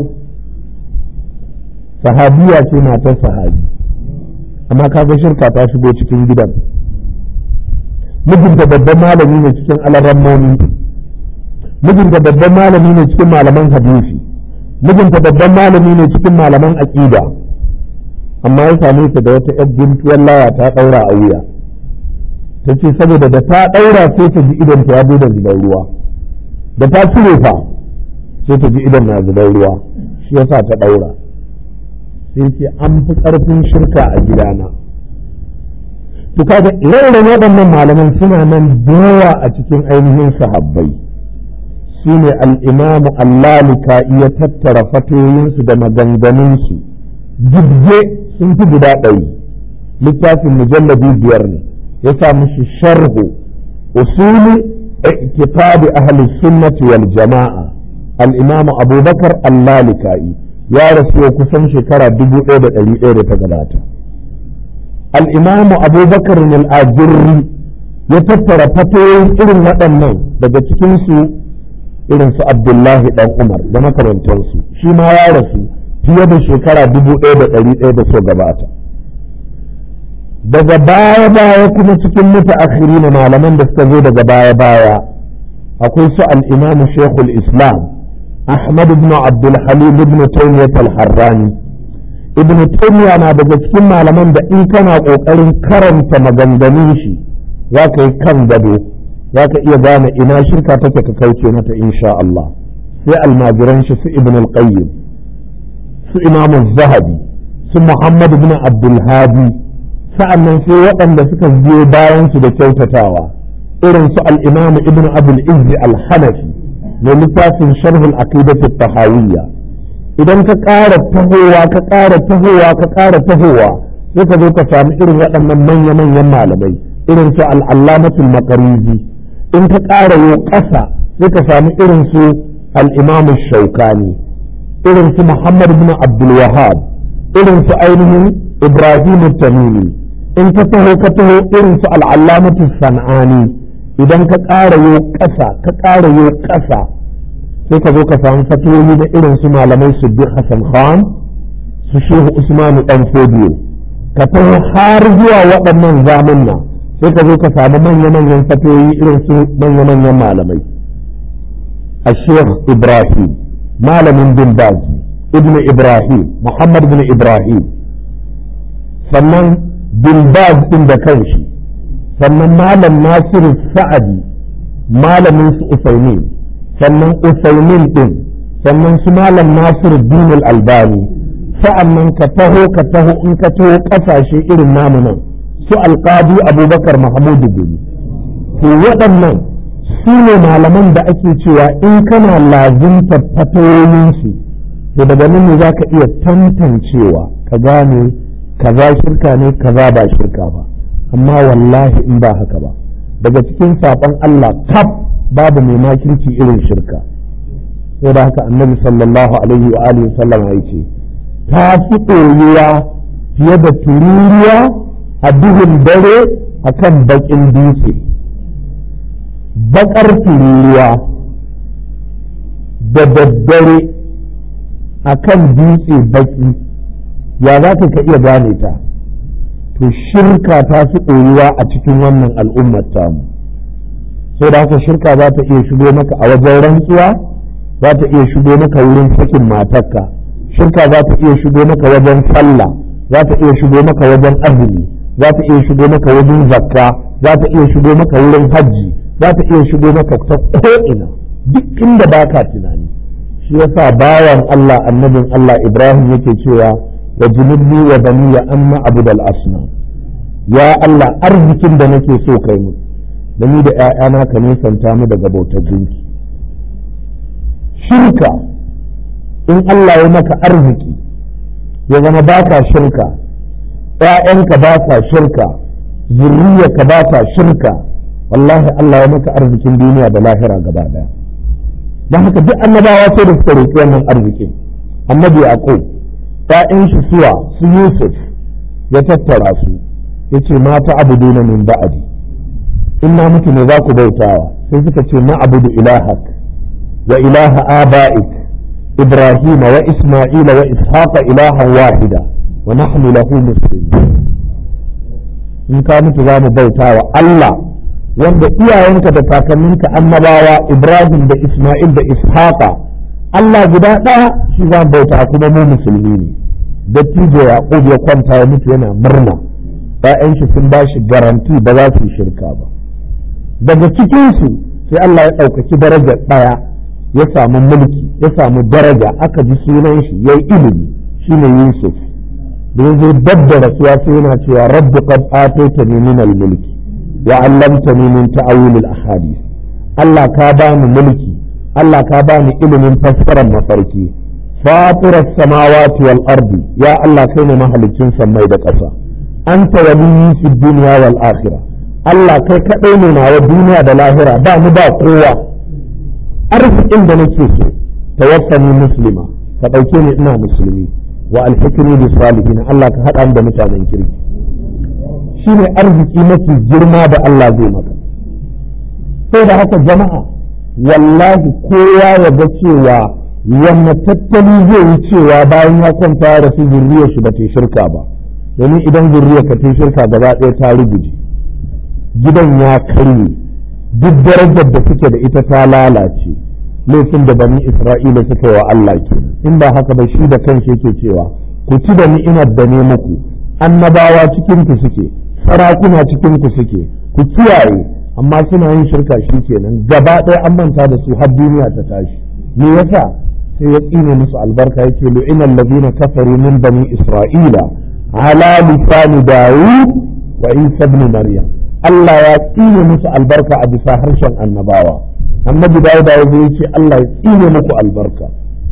sahabiya ce matar sahabi amma kaga shirka ta shigo cikin gidan mijinta babban malami ne cikin alarammomi mijinta babban malami ne cikin malaman hadisi mijinta babban malami ne cikin malaman aƙida amma ya same ta da wata yar guntuwar laya ta ɗaura a wuya ta ce saboda da ta ɗaura sai ta ji idan ta ya da zubar ruwa da ta cire fa sai ta ji idan na zubar ruwa shi yasa ta ɗaura sai ce an fi ƙarfin shirka a gidana to kaga ire waɗannan malaman suna nan yawa a cikin ainihin sahabbai su ne al'imamu allalika iya tattara fatoyinsu da maganganunsu jibge sun fi guda ɗari littafin mujallabi biyar ne ya sa mishi sharhu usuli i'tiqadi ahli sunnati wal jama'a al-imamu abubakar allalika'i ya rasu kusan shekara dubu ɗaya da ɗari ɗaya da ta gabata al'imamu abubakar al'ajirri ya tattara fatoyin irin waɗannan daga cikinsu irin su abdullahi ɗan umar da makarantarsu shi ma ya rasu fiye da shekara dubu ɗaya da ɗari ɗaya da so gabata daga baya baya kuma cikin mutu akhiri na malaman da suka zo daga baya baya akwai su al'imamu shekul islam أحمد بن عبد الحليم بن تيمية الحراني ابن تيمية أنا daga cikin malaman da in kana ƙoƙarin karanta maganganun shi za ka yi kan gado za ka iya gane ina shirka take ka kauce mata insha Allah sai almajiran shi su ibn al-qayyim su imam zahabi su muhammad ibn abdul hadi sa'annan sai waɗanda suka biyo bayan su da kyautatawa irin su al-imam ibn abul izzi al-hanafi mai littafin sharhul aqidatu tahawiyya idan ka ƙara tahowa ka ƙara tahowa ka ƙara tahowa sai ka zo ka samu irin waɗannan manya-manyan malamai irin su al'allamatul maqarizi in ka ƙara yo ƙasa sai ka samu irin su al-imamu shaukani irin su muhammad ibn abdul wahab irin su ainihin ibrahim tamimi in ka taho ka taho irin su al'allamatul san'ani idan ka ƙara yo ƙasa ka ƙara yo ƙasa sai ka zo ka samu fatoyi da irin su malamai su bi Hassan Khan su Shehu Usmanu ɗan Fodiyo ka taho har zuwa waɗannan zamanna sai ka zo ka samu manya-manyan fatoyi irin su manya-manyan malamai a Sheikh Ibrahim malamin bin Bazi Ibn Ibrahim Muhammad bin Ibrahim sannan bin Baz ɗin da kanshi sannan malam nasiru sa'adi malamin su usaimin sannan usaimin din sannan su malam nasiru dinul albani sa'annan ka taho ka taho in ka taho kasashe irin namu nan su alqadi abubakar mahmudu gumi to waɗannan su ne malaman da ake cewa in kana lazimta fatayoyinsu to daga nan ne za ka iya tantancewa ka gane kaza shirka ne kaza ba shirka ba amma wallahi in ba haka ba daga cikin saɓon Allah kaf babu mai makirci irin shirka sai da haka annabi sallallahu alaihi wa alihi sallam ya ce ta fi ɗoyuwa fiye da tururiya a duhun dare akan baƙin dutse baƙar tururiya da daddare akan dutse baƙi ya za ka iya gane ta to shirka ta fi ɗoyuwa a cikin wannan al'ummar tamu sai da haka shirka za ta iya shigo maka a wajen rantsuwa za ta iya shigo maka wurin sakin matarka shirka za ta iya shigo maka wajen sallah za ta iya shigo maka wajen azumi za ta iya shigo maka wajen zakka za ta iya shigo maka wurin hajji za ta iya shigo maka ta ko'ina duk inda baka tunani shi yasa bawan Allah annabin Allah Ibrahim yake cewa wa junubni wa baniya amma abudal asnam ya Allah arzikin da nake so kai mu da ni da ‘ya'yana ka nisanta mu daga bautar gunki shirka in Allah ya maka arziki ya zama ba ka shirka ‘ya'yanka ba ka shirka zurriyarka ba ka shirka wallahi Allah ya maka arzikin duniya da lahira gaba daya don haka duk annabawa sai da suka roƙi wannan arzikin annabi yaqub ‘ya'yan shi suwa su yusuf ya tattara su ya ce mata abuduna min ba'adi in na mutu ne za ku bautawa sai suka ce na abudu ilahak wa ilaha aba'ik ibrahim wa isma'ila wa ishaqa ilahan wahida wa nahnu lahu muslimun in ka mutu za mu bautawa Allah wanda iyayenka da kakanninka annabawa ibrahim da isma'il da ishaqa Allah guda ɗaya shi za mu bauta kuma mu musulmi ne dattijo yaqub ya kwanta ya mutu yana murna ‘ya'yan shi sun ba shi garanti ba za su yi shirka ba daga cikinsu sai Allah ya ɗaukaki darajar ɗaya ya samu mulki ya samu daraja aka ji sunan shi ya yi ilimi shi ne Yusuf da ya zo dab da rasuwa sai yana cewa rabbi qad ataitani min al-mulki wa 'allamtani min ta'awil al-ahadith Allah ka bani mulki Allah ka bani ilimin fassarar mafarki fatirar samawati wal ardi ya Allah kai ne mahalicin sammai da ƙasa anta waliyyi fi dunya wal akhirah Allah kai kaɗai ne nawa duniya da lahira ba mu ba kowa arzikin da nake so tawaffani muslima ka ɗauke ni ina musulmi wa alhikri bi salihin Allah ka haɗa da mutanen kirki shine arziki mafi girma da Allah zai maka sai da haka jama'a wallahi kowa ya ga cewa wanne tattali zai yi cewa bayan ya kwanta ya rasu zurriyar shi ba ta shirka ba domin idan zurriyar ka ta shirka gaba ɗaya ta ruguje gidan ya karye duk darajar da suke da ita ta lalace laifin da bani isra'ila suka yi wa Allah ke in ba haka ba shi da kanshi yake cewa ku ci da ni'imar da ne muku annabawa cikin ku suke sarakuna cikin ku suke ku kiyaye amma suna yin shirka shi kenan gaba ɗaya an manta da su har duniya ta tashi me yasa sai ya tsine musu albarka yake lu'ina allazina kafaru min bani isra'ila ala lisani dawud wa isa ibn maryam Allah ya tsine musu albarka a bisa harshen annabawa annabi dawuda ya zo yace Allah ya tsine muku albarka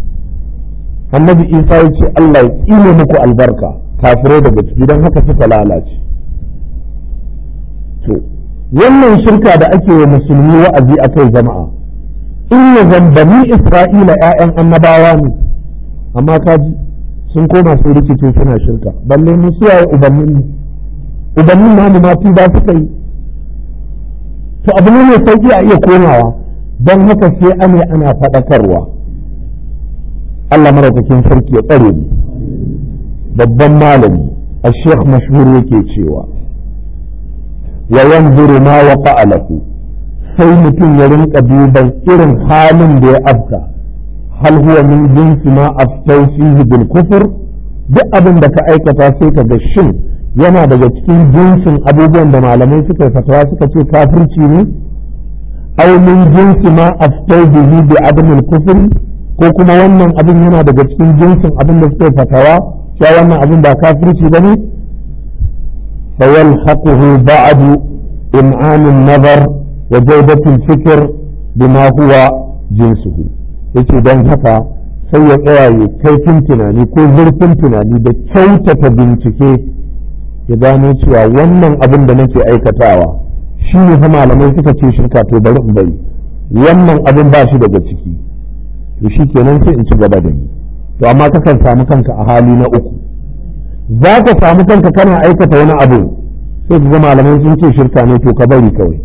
annabi isa ya ce Allah ya tsine muku albarka kafirai daga ciki don haka suka lalace to wannan shirka da ake wa musulmi wa'azi a kai jama'a in ya zambani isra'ila 'ya'yan annabawa ne amma kaji sun koma sun rikice suna shirka balle mu suwaye ubannin mu ubannin namu ma ba suka yi to abu ne mai sauki a iya komawa don haka sai ane ana faɗakarwa Allah maraukakin sarki ya tsare mu babban malami a sheikh mashhur yake cewa wa yanzuru ma waqa lahu sai mutum ya rinka duban irin halin da ya afka hal huwa min jinsi ma aftau fihi bil kufr duk abin da ka aikata sai ka ga shin yana daga cikin jinsin abubuwan da malamai suka fatawa suka ce kafirci ne aw min jinsi ma aftau bihi bi adam al kufr ko kuma wannan abin yana daga cikin jinsin abin da suka fatawa cewa wannan abin ba kafirci bane fa yalhaquhu ba'du im'an an-nazar wa jawdat al-fikr bima huwa jinsuhu yace don haka sai ya tsaya ya kaifin tunani ko zurfin tunani da kyautata bincike ya gano cewa wannan abin da nake aikatawa shi ne fa malamai suka ce shirka to bari in bari wannan abin ba shi daga ciki to shi kenan sai in ci gaba da yi to amma kakan samu kanka a hali na uku za ka samu kanka kana aikata wani abu sai ka ga malamai sun ce shirka ne to ka bari kawai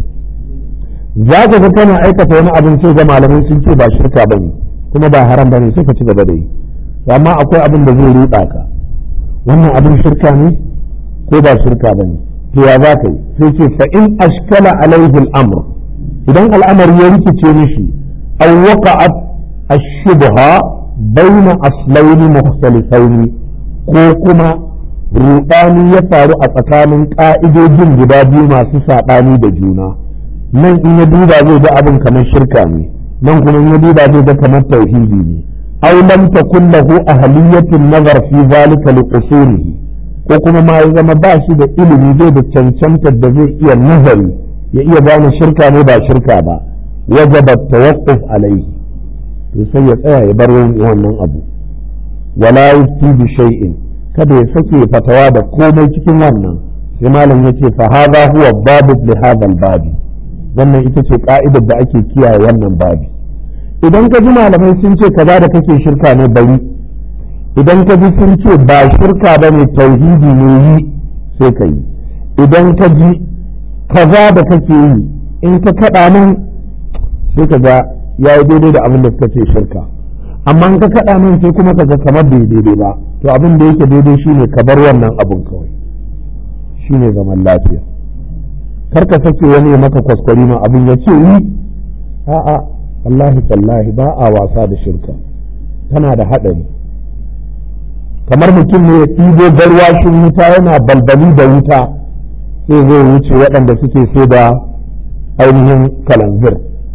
za ka ga kana aikata wani abin sai ga malamai sun ce ba shirka bane kuma ba haram bane sai ka ci gaba da yi amma akwai abin da zai ruɗa ka wannan abin shirka ne ko ba shirka bane to ya za ka yi sai ce fa in ashkala alaihi al-amr idan al'amari ya rikice mishi aw waqa'at ash-shubha bayna aslaini mukhtalifaini ko kuma ruɗani ya faru a tsakanin ƙa'idojin guda biyu masu saɓani da juna nan in ya duba zai ga abin kamar shirka ne nan kuma in ya duba zai ga kamar tauhidi ne aw lam takun lahu ahliyatun nazar fi zalika li usulihi ko kuma ma ya zama ba shi da ilimi zai da cancantar da zai iya nazari ya iya gane shirka ne ba shirka ba wajaba tawaqquf alaihi to sai ya tsaya ya bar wannan abu wala yufti bi shay'in kada ya sake fatawa da komai cikin wannan sai malam yace fa hadha huwa babu li hadha babi wannan ita ce ka'idar da ake kiyaye wannan babi idan ka ji malamai sun ce kaza da kake shirka ne bari idan ka ji sun ce ba shirka ba ne tauhidi ne yi sai ka yi idan ka ji kaza da kake yi in ka kaɗa nan sai ka ga ya yi daidai da abin da suka ce shirka amma in ka kaɗa nan sai kuma ka ga kamar bai daidai ba to abin da yake daidai shine ka bar wannan abin kawai shine zaman lafiya kar ka sake wani maka kwaskwari ma abin ya ce yi a'a wallahi tallahi ba a wasa da shirka tana da haɗari kamar mutum ne ya ɗibo garwashin wuta yana balbali da wuta sai zai wuce waɗanda suke sai da ainihin kalanzir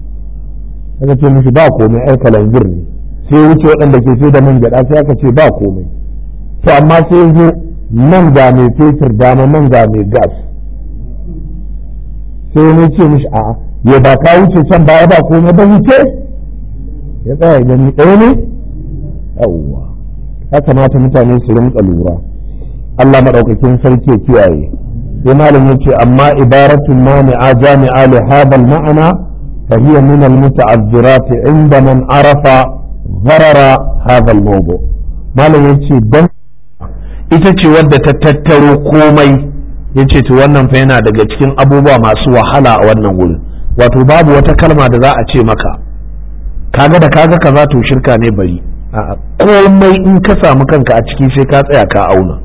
aka ce mishi ba komai ai kalanzir ne sai wuce waɗanda ke sai da man gyaɗa sai aka ce ba komai to amma sai zo nan ga mai fetur dama nan ga mai gas sai wani ce mishi a'a ya ba ka wuce can baya ba komai ba wuce ya tsaya gani ɗaya ne yawwa ya kamata mutane su rinka lura Allah maɗaukakin sarki ya kiyaye sai malam yace amma ibaratun mani'a jami'a li hadha ma'ana fa hiya min al-muta'azzirat inda man arafa gharara hadha al-mawdu malam yace dan ita ce wadda ta tattaro komai yace to wannan fa yana daga cikin abubuwa masu wahala a wannan wurin wato babu wata kalma da za a ce maka kaga da kaga kaza to shirka ne bari komai in ka samu kanka a ciki sai ka tsaya ka auna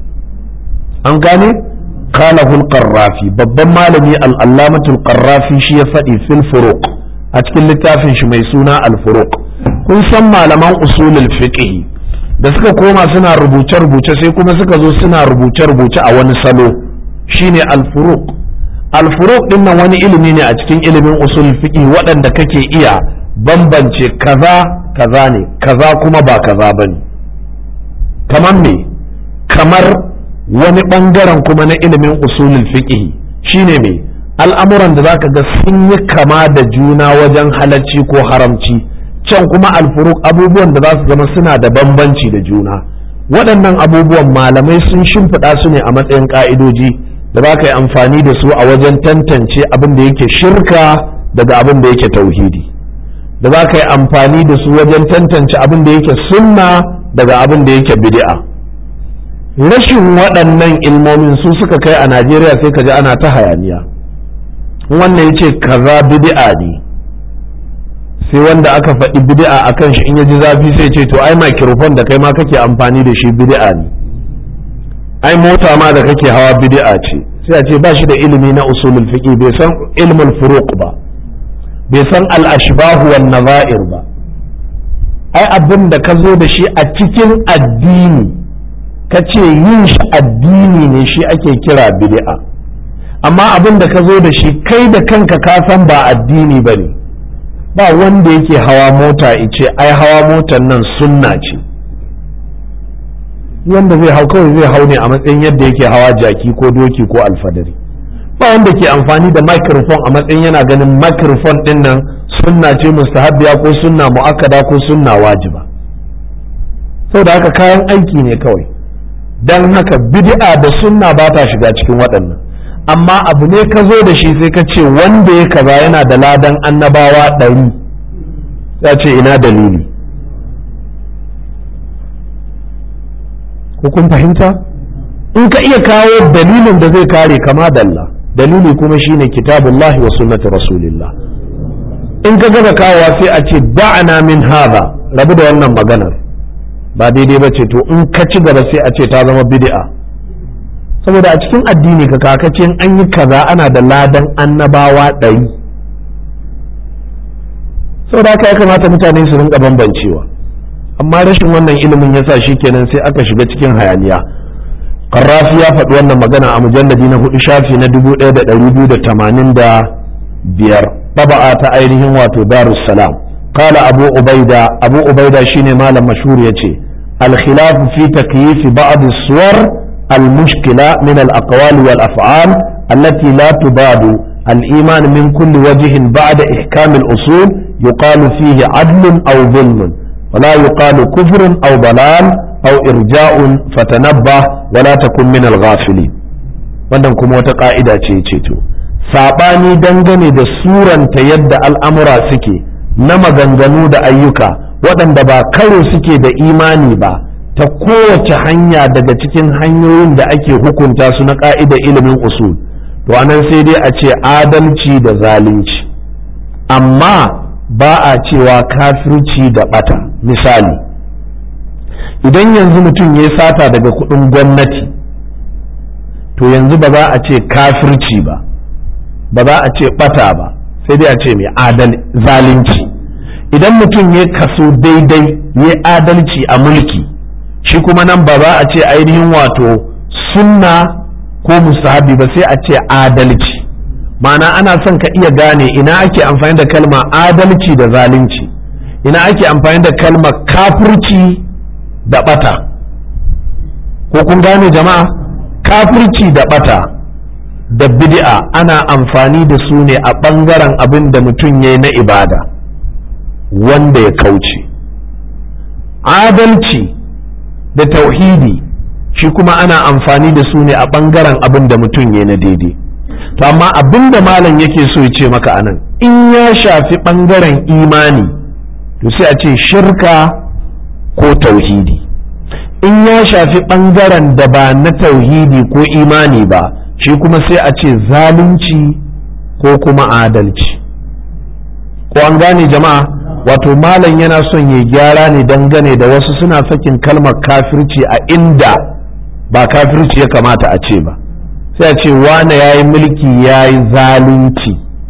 an gane qalahul qarrafi babban malami al-allamatul qarrafi shi ya faɗi fil furuq a cikin littafin shi mai suna al-furuq kun san malaman usulul fiqh da suka koma suna rubuce rubuce sai kuma suka zo suna rubuce rubuce a wani salo shine al-furuq al-furuq din nan wani ilimi ne a cikin ilimin usul fiqh waɗanda kake iya bambance kaza kaza ne kaza kuma ba kaza bane kamar me kamar wani ɓangaren kuma na ilimin usulul fiqh shine me al'amuran da zaka ga sun yi kama da juna wajen halacci ko haramci can kuma alfuruk abubuwan da za su zama suna da bambanci da juna waɗannan abubuwan malamai sun shimfiɗa su ne a matsayin ƙa'idoji da za ka yi amfani da su a wajen tantance abin da yake shirka daga abin da yake tauhidi da za ka yi amfani da su wajen tantance abin da yake sunna daga abin da yake bid'a rashin waɗannan ilmomin su suka kai a najeriya sai ka ji ana ta hayaniya wannan ya ce kaza bid'a ne sai wanda aka faɗi bid'a a kan shi in ya ji zafi sai ce to ai microphone da kai ma kake amfani da shi bid'a ne ai mota ma da kake hawa bid'a ce sai a ce ba shi da ilimi na usulul fiqi bai san ilmul furuq ba bai san al-ashbahu wan nazair ba ai abin da ka zo da shi a cikin addini ka ce yin shi addini ne shi ake kira bid'a amma abin da ka zo da shi kai da kanka ka san ba addini ba ne ba wanda yake hawa mota ice ai hawa motar nan sunna ce wanda zai hau kawai zai hau ne a matsayin yadda yake hawa jaki ko doki ko alfadari ba wanda ke amfani da microphone a matsayin yana ganin microphone din nan sunna ce mustahabbiya ko sunna mu'akkada ko sunna wajiba saboda haka kayan aiki ne kawai dan haka bid'a da sunna ba ta shiga cikin waɗannan amma abu ne ka zo da shi sai ka ce wanda ya kaza yana da ladan annabawa ɗari ya ce ina dalili ko kun fahimta in ka iya kawo dalilin da zai kare kama dalla dalili kuma shine kitabullahi wa sunnati rasulillah in ka gaba kawowa sai a ce da'ana min hadha rabu da wannan maganar ba daidai ba ce to in ka ci gaba sai a ce ta zama bid'a saboda a cikin addini ka kakacin an yi kaza ana da ladan annabawa ɗari saboda haka ya kamata mutane su rinka bambancewa amma rashin wannan ilimin yasa shi kenan sai aka shiga cikin hayaniya Qarrafi ya faɗi wannan magana a mujalladi na hudu shafi na dubu ɗaya da ɗari biyu da tamanin da biyar ɗaba'a ta ainihin wato darussalam قال أبو عبيدة أبو عبيدة شيني مالا مشهور يتي الخلاف في تكييف بعض الصور المشكلة من الأقوال والأفعال التي لا تباد الإيمان من كل وجه بعد إحكام الأصول يقال فيه عدل أو ظلم ولا يقال كفر أو ضلال أو إرجاء فتنبه ولا تكن من الغافلين wannan kuma wata ƙa'ida ce ce to saɓani dangane da suranta yadda al'amura suke na maganganu da ayyuka waɗanda ba karo suke da imani ba ta kowace hanya daga cikin hanyoyin da ake hukunta su na ƙa'idar ilimin usul to anan sai dai a ce adalci da zalunci amma ba a cewa kafirci da ɓata misali idan yanzu mutum ya sata daga kuɗin gwamnati to yanzu ba za a ce kafirci ba ba za a ce ɓata ba sai dai a ce mai zalunci idan mutum ya kaso daidai ya adalci a mulki shi kuma nan ba za a ce ainihin wato sunna ko musahabi ba sai a ce adalci ma'ana ana son ka iya gane ina ake amfani da kalma adalci da zalunci ina ake amfani da kalma kafirci da bata ko kun gane jama'a kafirci da bata da bid'a ana amfani da su ne a ɓangaren abin da mutum ya yi na ibada wanda ya kauce adalci da tauhidi shi kuma ana amfani da su ne a ɓangaren abin da mutum ya na daidai to amma abin da malam yake so ya ce maka anan in ya shafi ɓangaren imani to sai a ce shirka ko tauhidi in ya shafi ɓangaren da ba na tauhidi ko imani ba shi kuma sai a ce zalunci ko kuma adalci ko an gane jama'a wato malam yana son ya gyara ne dangane da wasu suna sakin kalmar kafirci a inda ba kafirci ya kamata a ce ba sai a ce wane ya yi mulki ya yi zalunci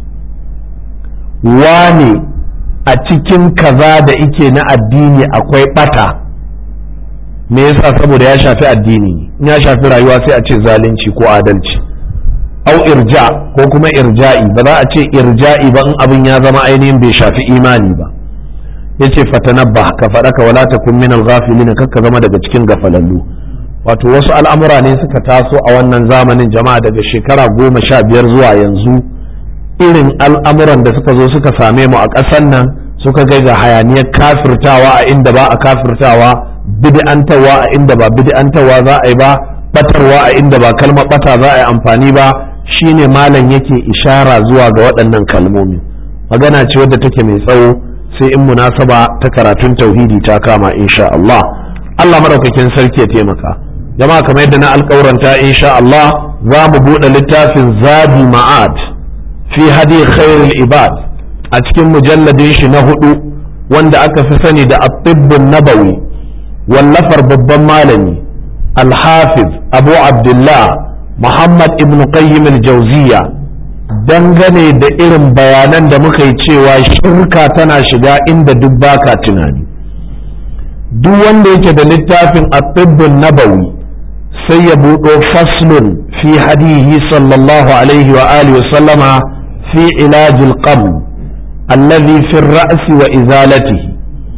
wane a cikin kaza da ike na addini akwai bata me yasa saboda ya shafi addini in ya shafi rayuwa sai a ce zalunci ko adalci au irja ko kuma irja'i ba za a ce irja'i ba in abin ya zama ainihin bai shafi imani ba yace fatanabba ka faɗa ka wala takun minal ghafilin kakka zama daga cikin gafalallu wato wasu al'amura ne suka taso a wannan zamanin jama'a daga shekara goma sha biyar zuwa yanzu irin al'amuran da suka zo suka same mu a ƙasar nan suka kai ga hayaniyar kafirtawa a inda ba a kafirtawa bid'antawa a inda ba bid'antawa za a yi ba batarwa a inda ba kalmar bata za a yi amfani ba shine malam yake ishara zuwa ga waɗannan kalmomi magana ce wadda take mai tsawo sai in munasaba ta karatun tauhidi ta kama insha Allah Allah madaukakin sarki ya taimaka jama'a kamar yadda na alƙauranta insha Allah za mu buɗe littafin zabi ma'ad fi hadi khairul ibad a cikin mujalladin shi na hudu wanda aka fi sani da at-tibbun nabawi wallafar babban malami al-hafiz abu abdullah muhammad ibn qayyim al-jawziya dangane da irin bayanan da muka yi cewa shirka tana shiga inda duk baka tunani duk wanda yake da littafin at-tibbun nabawi sai ya buɗo faslun fi hadihi sallallahu alaihi wa alihi wa sallama fi ilajil qabl alladhi fi ra'si wa izalatihi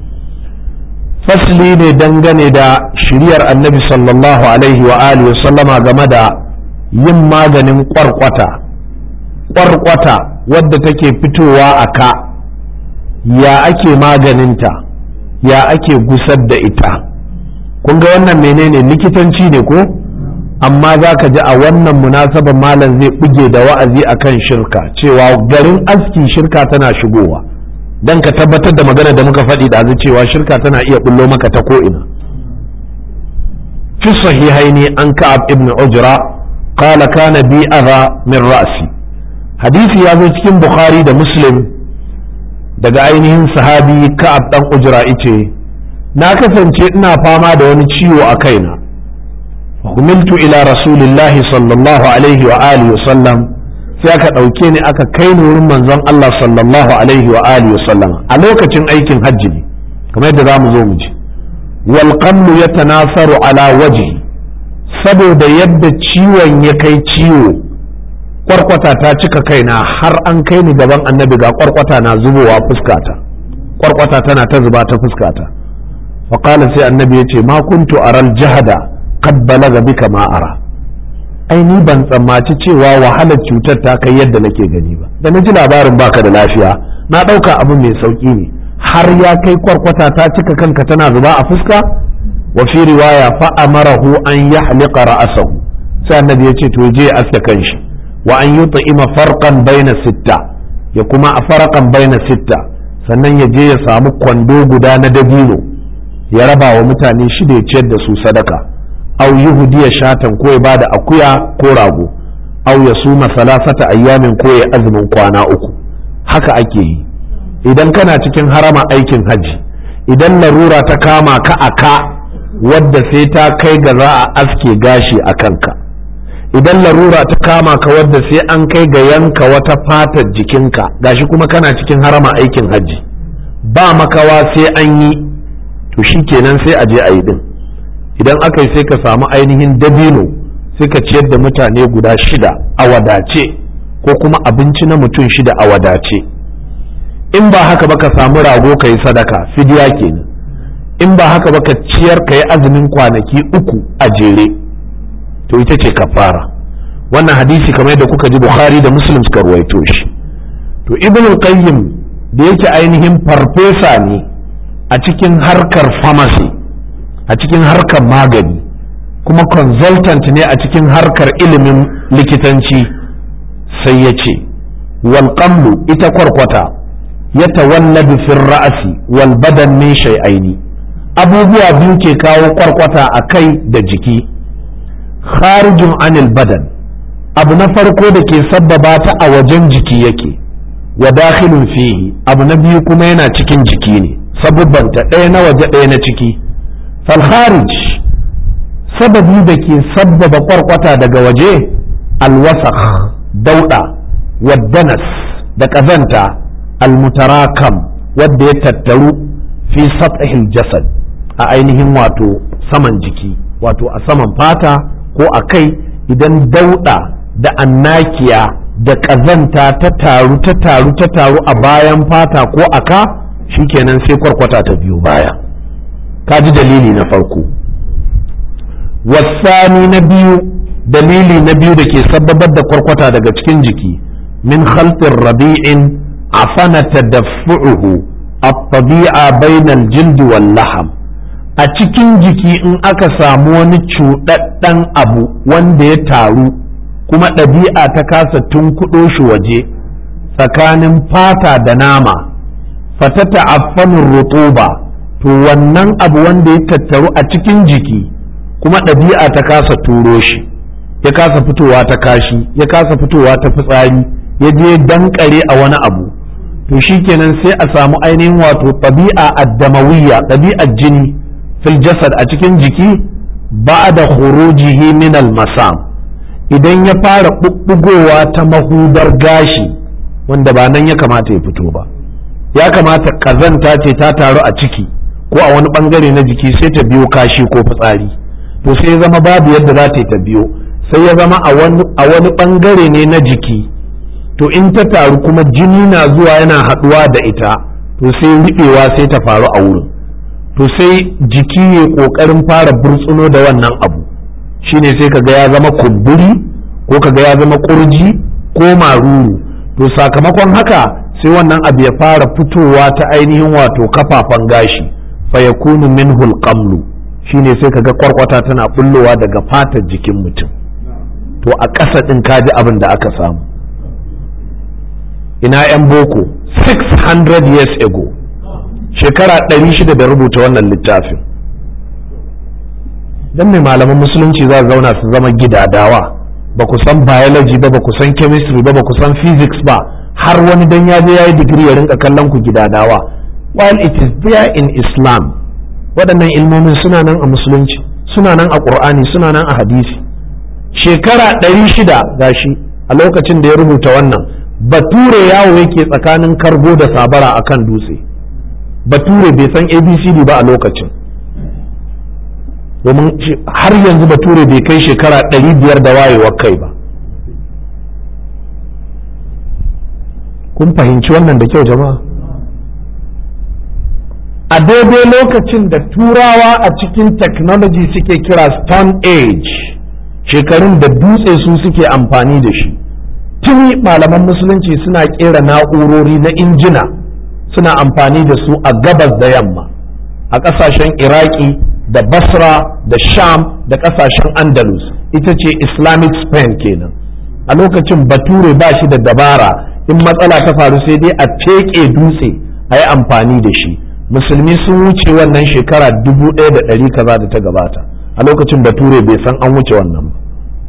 fasli ne dangane da shiriyar annabi sallallahu alaihi wa alihi wa sallama game da yin maganin kwarkwata kwarkwata wadda take fitowa a ka ya ake maganinta ya ake gusar da ita kun ga wannan menene likitanci ne ko amma za ka ji a wannan munasabar malam zai buge da wa'azi akan shirka cewa garin aski shirka tana shigowa don ka tabbatar da magana da muka faɗi da cewa shirka tana iya bullo maka ta ko'ina fi sahihaini an ka'ab ibn ujra qala kana bi adha min ra'si hadisi ya zo cikin bukhari da muslim daga ainihin sahabi ka'ab dan ujra ice na kasance ina fama da wani ciwo a kaina humiltu ila rasulillahi sallallahu alaihi wa alihi wa sallam sai aka ɗauke ni aka kai ni wurin manzon Allah sallallahu alaihi wa alihi wa sallam a lokacin aikin hajji ne kamar yadda zamu zo mu ji wal qamlu yatanasaru ala wajhi saboda yadda ciwon ya kai ciwo kwarkwata ta cika kaina har an kai ni gaban annabi ga kwarkwata na zubowa fuskata kwarkwata tana ta zuba ta fuskata faqala sai annabi ya ce ma kuntu aral jahada qad balaga bika ma ara ai ni ban tsammaci cewa wahalar cutar ta kai yadda nake gani ba da na ji labarin baka da lafiya na ɗauka abu mai sauƙi ne har ya kai kwarkwata ta cika kanka tana zuba a fuska wa fi riwaya fa amarahu an yahliqa ra'sahu sai annabi ya ce to je ya aske kanshi wa an yut'ima farqan baina sitta ya kuma a farqan baina sitta sannan ya je ya samu kwando guda na dabino ya raba wa mutane shida ya ciyar da su sadaka aw yuhdiya shatan ko ya bada akuya ko rago aw ya suma salasata ayyamin ko ya azumin kwana uku haka ake yi idan kana cikin harama aikin haji idan larura ta kama ka a ka wadda sai ta kai ga za a aske gashi a kanka idan larura ta kama ka wadda sai an kai ga yanka wata fatar jikinka gashi kuma kana cikin harama aikin haji ba makawa sai an yi to shi kenan sai a je a yi din idan aka yi sai ka samu ainihin dabino sai ka ciyar da mutane guda shida a wadace ko kuma abinci na mutum shida a wadace in ba haka ba ka samu rago ka yi sadaka fidiya kenan in ba haka ba ka ciyar ka yi azumin kwanaki uku a jere to ita ce kafara wannan hadisi kamar yadda kuka ji bukhari da muslim suka ruwaito shi to ibn qayyim da yake ainihin farfesa ne a cikin harkar pharmacy a cikin harkar magani kuma consultant ne a cikin harkar ilimin likitanci sai ya ce walƙamlu ita kwarkwata ya tawalladu fin ra'asi wal badan min shay'aini abubuwa biyu ke kawo kwarkwata a kai da jiki kharijun anil badan abu na farko da ke sabbaba ta a wajen jiki yake wa dakhilun fihi abu na biyu kuma yana cikin jiki ne sabubbanta ɗaya na waje ɗaya na ciki falharij sababi da ke sabbaba kwarkwata daga waje alwasakh dauɗa waddanas da ƙazanta almutarakam wadda ya tattaru fi sathil jasad a ainihin wato saman jiki wato a saman fata ko a kai idan dauɗa da annakiya da ƙazanta ta taru ta taru ta taru a bayan fata ko a ka shikenan sai kwarkwata ta biyo baya ka ji dalili na farko wasani na biyu dalili na biyu da ke sababar da kwarkwata daga cikin jiki min khalqin rabi'in afana tadaffu'uhu at-tabi'a bainal jildi wal laham a cikin jiki in aka samu wani cuɗaɗɗen abu wanda ya taru kuma ɗabi'a ta kasa tunkuɗo shi waje tsakanin fata da nama fatata affanin rutuba to wannan abu wanda ya tattaru a cikin jiki kuma ɗabi'a ta kasa turo shi ya kasa fitowa ta kashi ya kasa fitowa ta fitsari ya je dankare a wani abu to shikenan sai a samu ainihin wato ɗabi'a addamawiyya ɗabi'ar jini fil jasad a cikin jiki ba da khurujihi min al masam idan ya fara ɓuɓɓugowa ta mahudar gashi wanda ba nan ya kamata ya fito ba ya kamata ƙazanta ce ta taru a ciki ko a wani ɓangare na jiki sai ta biyo kashi ko fitsari to sai ya zama babu yadda za ta yi ta biyo sai ya zama a wani ɓangare ne na jiki to in ta taru kuma jini na zuwa yana haɗuwa da ita to sai riɓewa sai ta faru a wurin to sai jiki ya ƙoƙarin fara burtsuno da wannan abu shine sai kaga ya zama kumburi ko kaga ya zama kurji ko maruru to sakamakon haka sai wannan abu ya fara fitowa ta ainihin wato kafafan gashi fa yakunu minhu alqamlu shine sai kaga kwarkwata tana bullowa daga fatar jikin mutum to a ƙasa ɗin kaji abin da aka samu ina 'yan boko 600 years ago shekara 600 da rubuta wannan littafin dan mai malaman musulunci za su zauna su zama gidadawa ba ku san biology ba ba ku san chemistry ba ba ku san physics ba har wani dan ya je yayi digiri ya rinka kallon ku gidadawa while it is there in Islam waɗannan ilmomin suna nan a musulunci suna nan a ƙur'ani suna nan a hadisi shekara ɗari shida gashi a lokacin da ya rubuta wannan bature yawo yake tsakanin kargo da sabara a kan dutse bature bai san abcd ba a lokacin domin har yanzu bature bai kai shekara ɗari biyar da wayewar kai ba kun fahimci wannan da kyau jama'a a daidai lokacin da turawa a cikin technology suke kira stone age shekarun da dutse su suke amfani da shi tuni malaman musulunci suna kera na'urori na injina suna amfani da su a gabas da yamma a ƙasashen iraki da basra da sham da ƙasashen andalus ita ce islamic spain kenan a lokacin bature ba shi da dabara in matsala ta faru sai dai a teƙe dutse a yi amfani da shi musulmi sun wuce wannan shekara dubu ɗaya da ɗari kaza da ta gabata a lokacin bature bai san an wuce wannan ba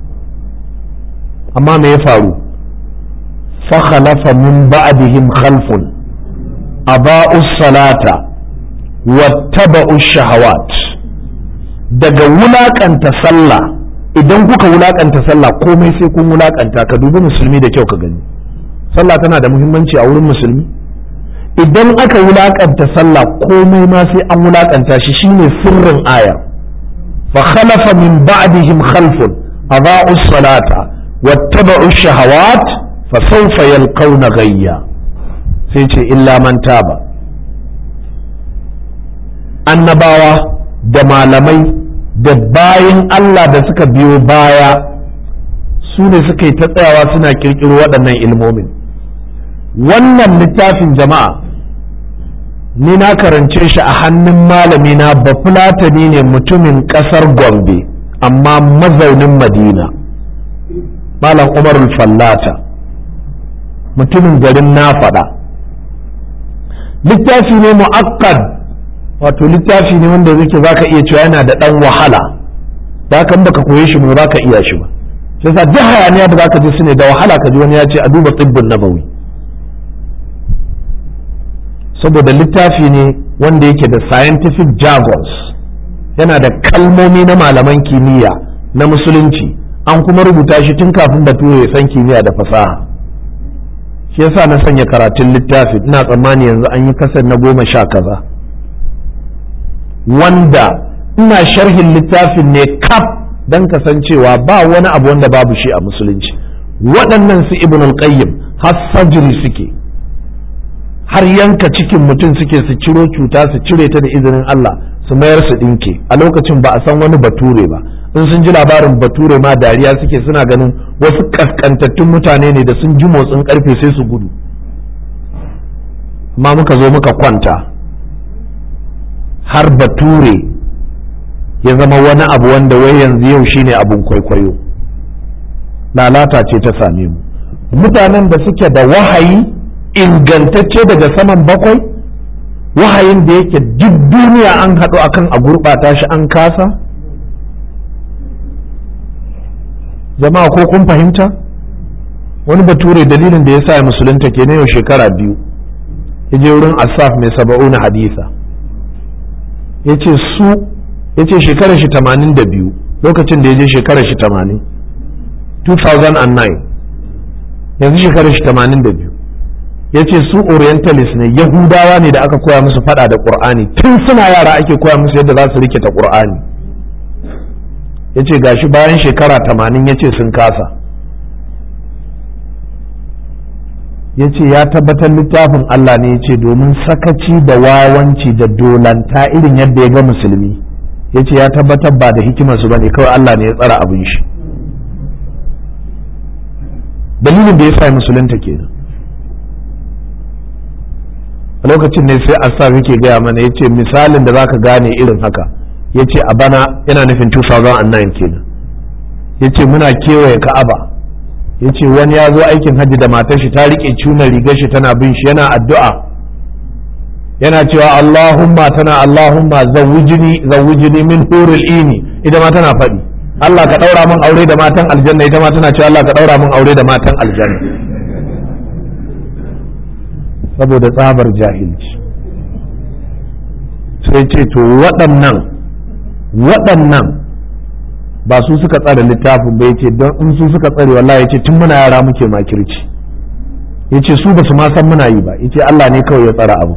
amma me ya faru fakhalafa min ba'dihim khalfun aba'u salata wattaba'u shahawat daga wulakanta sallah idan kuka wulakanta sallah komai sai kun wulakanta ka dubi musulmi da kyau ka gani sallah tana da muhimmanci a wurin musulmi idan aka wulakanta sallah komai ma sai an wulakanta shi shine sirrin aya fa khalafa min ba'dihim khalfun adaa'u salata wattaba'u shahawat fa sawfa yalqawna ghayya sai ce illa man taba annabawa da malamai da bayan Allah da suka biyo baya su ne suka yi ta tsayawa suna kirkiro waɗannan ilmomin wannan littafin jama'a ni na karance shi a hannun malami na bafulatani ne mutumin ƙasar gombe amma mazaunin madina malam umarul fallata mutumin garin na faɗa littafi ne mu'akkad wato littafi ne wanda zai za ka iya cewa yana da ɗan wahala da kan baka koye shi ba za ka iya shi ba sai sa duk hayaniya da za ka ji su ne da wahala ka ji wani ya ce a duba tsibbin nabawi saboda littafi ne wanda yake da scientific jargons yana da kalmomi na malaman kimiyya na musulunci an kuma rubuta shi tun kafin bature ya san kimiyya da fasaha shi yasa na sanya karatun littafi ina tsammani yanzu an yi kasar na goma sha kaza wanda ina sharhin littafin ne kaf don kasancewa ba wani abu wanda babu shi a musulunci waɗannan su ibn al-qayyim har sajiri suke har yanka cikin mutum suke su ciro cuta su cire ta da izinin Allah su mayar su ɗinke a lokacin ba a san wani bature ba in sun ji labarin bature ma dariya suke suna ganin wasu kaskantattun mutane ne da sun ji motsin karfe sai su gudu amma muka zo muka kwanta har bature ya zama wani abu wanda wai yanzu yau shine abun kwaikwayo lalata ce ta same mu mutanen da suke da wahayi ingantacce daga saman bakwai wahayin da yake duk duniya an haɗu akan a gurɓata shi an kasa jama'a ko kun fahimta wani bature dalilin da ya sa musulunta ke yau shekara biyu ya je wurin asaf mai saba'u na hadisa ya ce su ya ce shekarar shi tamanin da biyu lokacin da ya je shekarar shi tamanin 2009 yanzu shekarar shi tamanin da biyu ya ce su orientalist ne yahudawa ne da aka koya musu fada da ƙur'ani tun suna yara ake koya musu yadda za su rikita ƙur'ani ya ce gashi bayan shekara tamanin ya ce sun kasa ya ce ya tabbatar littafin Allah ne ya ce domin sakaci da wawanci da dolanta irin yadda ya ga musulmi ya ce ya tabbatar ba da hikimarsu ba ne kawai Allah ne ya tsara abin shi dalilin da ya sa musulunta kenan a lokacin ne sai asaf yake gaya mana ya ce misalin da zaka gane irin haka ya ce a bana yana nufin 2009 kenan ya ce muna kewaye ka'aba ya ce wani ya zo aikin hajji da matar shi ta riƙe cuna rigar shi tana bin shi yana addu'a yana cewa Allahumma tana Allahumma zawwijini zawwijini min hurul ini ita ma tana faɗi Allah ka ɗaura min aure da matan aljanna ita ma tana cewa Allah ka ɗaura min aure da matan aljanna saboda tsabar jahilci sai ce to waɗannan waɗannan ba su suka tsare littafin ba yace don in su suka tsare wallahi yace tun muna yara muke makirci yace su ba su ma san muna yi ba yace Allah ne kawai ya tsara abu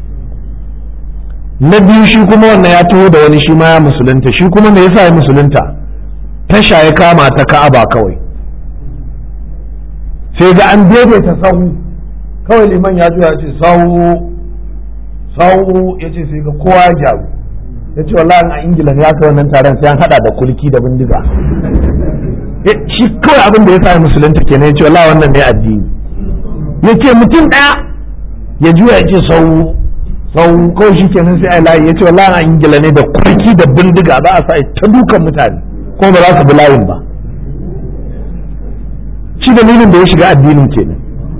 na biyu shi kuma wannan ya taho da wani shi ma ya musulunta shi kuma me yasa ya musulunta tasha ya kama ta ka'aba kawai sai ga an daidaita sahu kawai liman ya juya ce sahu sahu ya ce sai ga kowa ya gyaru ya ce wallahi a ingila ya kai wannan taron sai an hada da kulki da bindiga shi kawai abin da ya sa musulunta kenan ya ce wallahi wannan ne addini ya ce mutum ɗaya ya juya ya ce sau sau kawai shi kenan sai ai layi ya ce wallahi a ingila ne da kulki da bindiga za a sa ta dukan mutane ko ba za su bi layin ba shi dalilin da ya shiga addinin kenan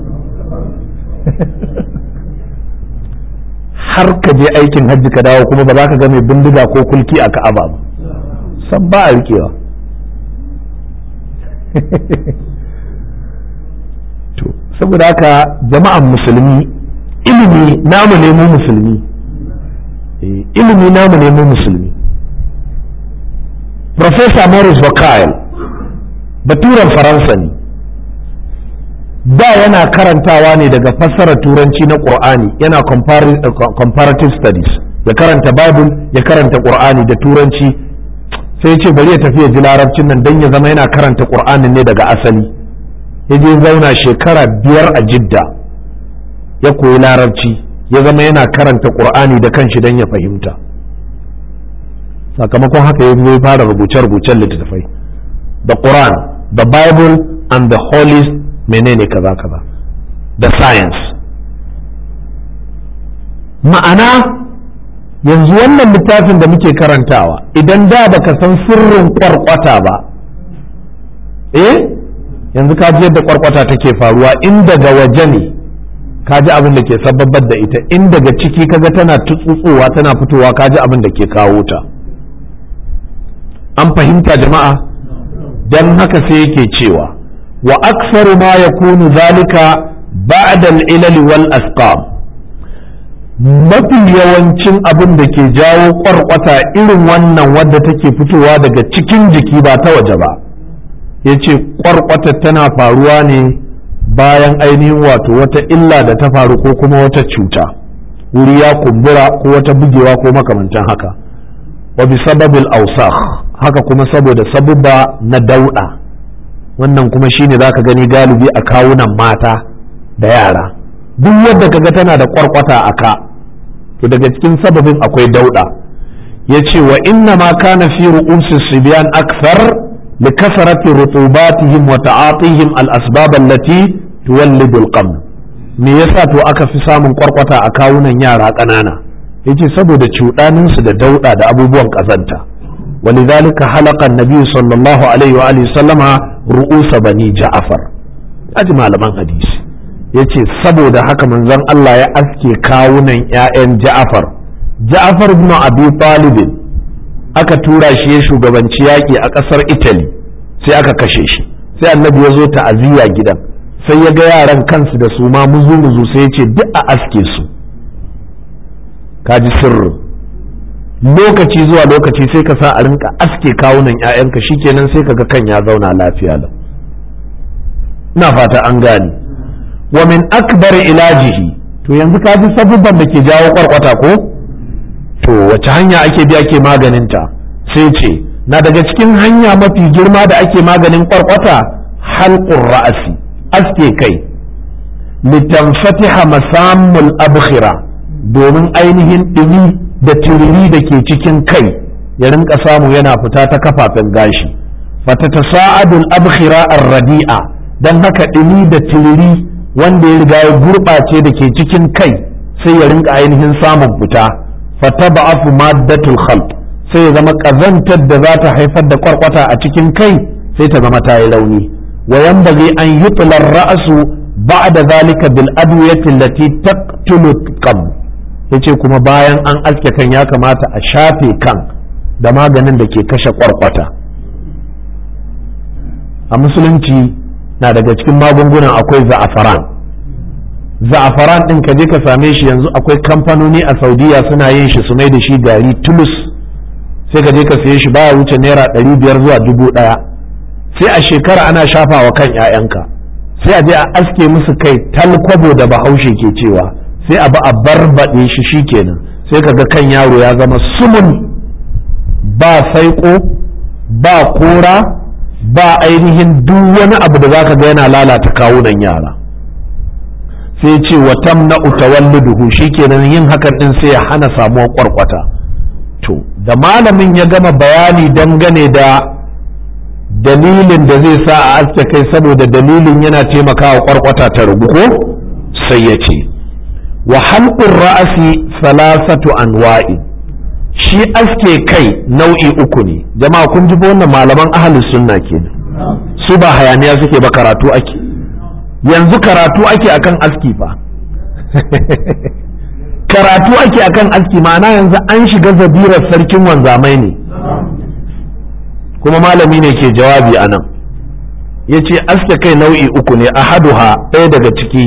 har ka je aikin hajji ka dawo kuma ba za ka ga mai bindiga ko kulki a ka'aba ba san ba a rikewa to saboda haka jama'an musulmi ilimi namu ne mu musulmi ilimi namu ne mu musulmi Professor Morris Wakil baturen faransa ne da yana karantawa ne daga fassarar turanci na ƙur'ani yana comparative studies ya karanta bible ya karanta ƙur'ani da turanci sai ce bari ya tafi ya ji larabcin nan don ya zama yana karanta ƙur'anin ne daga asali ya je zauna shekara biyar a jidda ya koyi larabci ya zama yana karanta ƙur'ani da kanshi don ya fahimta sakamakon haka ya zo fara rubuce-rubucen littattafai the quran the bible and the holy menene kaza kaza da science ma'ana yanzu wannan littafin da muke karantawa idan da baka san sirrin kwarkwata ba eh yanzu ka ji yadda kwarkwata take faruwa in daga waje ne ka ji abin da ke sababbar da ita in daga ciki kaga tana tutsutsuwa tana fitowa ka ji abin da ke kawo ta an fahimta jama'a don haka sai yake cewa wa aksaru ma yakunu zalika ba'da al-ilal wal asqam mafi yawancin abin da ke jawo kwarkwata irin wannan wadda take fitowa daga cikin jiki ba ta waje ba yace kwarkwata tana faruwa ne bayan ainihin wato wata illa da ta faru ko kuma wata cuta wuri ya kumbura ko wata bugewa ko makamantan haka wa bi sababil awsakh haka kuma saboda sabubba na dauɗa wannan kuma shine zaka gani galibi a kawunan mata da yara duk yadda kaga tana da kwarkwata a ka to daga cikin sababin akwai dauɗa yace wa inna ma kana fi ru'usi sibyan akthar li kasrati rutubatihim wa ta'atihim al asbab allati tuwallidu al qam me yasa to aka fi samun kwarkwata a kawunan yara ƙanana yace saboda cuɗaninsu da dauɗa da abubuwan ƙazanta ولذلك حلق النبي صلى الله عليه وآله وسلم رؤوس بني جعفر أجمع لمن حديث yace saboda haka manzon Allah ya aske kawunan 'ya'yan Ja'far Ja'far ibn Abi Talib aka tura shi ya shugabanci yaƙi a ƙasar Italy sai aka kashe shi sai annabi ya zo ta'aziyya gidan sai ya ga yaran kansu da su ma muzu muzu sai ya ce duk a aske su kaji sirrin lokaci zuwa lokaci sai ka sa a rinka aske kawunan 'ya'yanka shikenan sai ka ga kan ya zauna lafiya lau ina fata an gane wa min akbar ilajihi to yanzu ka ji sabubban da ke jawo kwarkwata ko to wace hanya ake bi ake maganinta sai ce na daga cikin hanya mafi girma da ake maganin kwarkwata halqur ra'asi aske kai litanfatiha masamul abkhira domin ainihin ɗumi da tururi da ke cikin kai ya rinka samu yana fita ta kafafen gashi fata ta sa'adul abkhira ar-radi'a dan haka ɗumi da tururi wanda ya riga ya gurɓace da ke cikin kai sai ya rinka ainihin samun fita fata ba'afu maddatul khalq sai ya zama ƙazantar da za ta haifar da kwarkwata a cikin kai sai ta zama ta yi rauni wa yanbaghi an yutla ar-ra'su ba'da zalika bil adwiyati allati taqtulu qabl yace kuma bayan an aske kan ya kamata a shafe kan da maganin da ke kashe kwarkwata a musulunci na daga cikin magungunan akwai za'afaran za'afaran ɗin ka je ka same shi yanzu akwai kamfanoni a saudiya suna yin shi su mai da shi gari tulus sai ka je ka saye shi baya wuce naira ɗari biyar zuwa dubu ɗaya sai a shekara ana shafawa kan 'ya'yanka sai a je a aske musu kai talkwabo da bahaushe ke cewa sai a ba a barbaɗe shi shikenan sai ka ga kan yaro ya zama sumun ba saiko ba kora ba ainihin duk wani abu da zaka ga yana lalata kawunan yara sai ce wa tamna utawalliduhu shikenan yin hakan din sai ya hana samuwar kwarkwata to da malamin ya gama bayani dangane da dalilin da zai sa a aske kai saboda dalilin yana taimakawa kwarkwata ta rubu ko sai ya ce wa halqur ra'asi salasatu anwa'i shi aske kai nau'i uku ne jama'a kun ji wannan malaman ahlus sunna kenan su ba hayaniya suke ba karatu ake yanzu karatu ake akan aski fa karatu ake akan aski ma'ana yanzu an shiga zabirar sarkin wanzamai ne kuma malami ne ke jawabi a nan ya ce aske kai nau'i uku ne ahaduha ɗaya daga ciki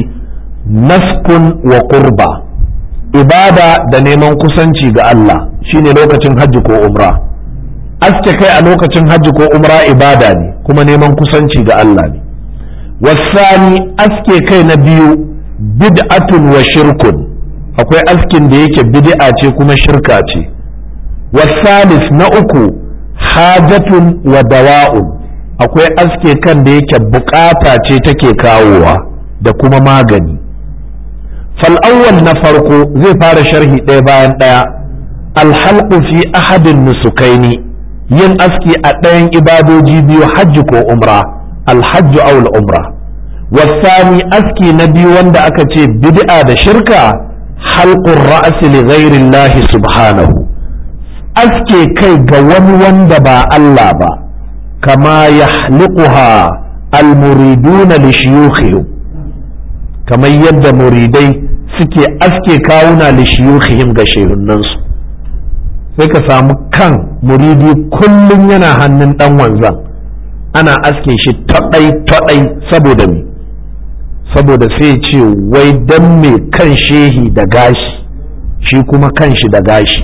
naskun wa kurba ibada da neman kusanci ga Allah shine lokacin hajji ko umra aske kai a lokacin hajji ko umra ibada ne kuma neman kusanci ga Allah ne wasani aske kai na biyu bid'atun wa shirkun akwai askin da yake bid'a ce kuma shirka ce wasalis na uku hajatun wa dawa'un akwai aske kan da yake bukata ce take kawowa da kuma magani fal'awwal na farko zai fara sharhi ɗaya bayan ɗaya alhalqu fi ahadin nusukaini yin aski a ɗayan ibadoji biyu hajji ko umra alhajju aw umra wasani aski na biyu wanda aka ce bid'a da shirka halqur ra's li ghairi Allah subhanahu aske kai ga wani wanda ba Allah ba kama yahliquha almuriduna li shuyukhihim kamar yadda muridai suke aske kawuna li shuyukhihim ga shehunansu sai ka samu kan muridi kullum yana hannun dan wanzan ana aske shi taɗai taɗai saboda me saboda sai ce wai dan me kan shehi da gashi shi kuma kan shi da gashi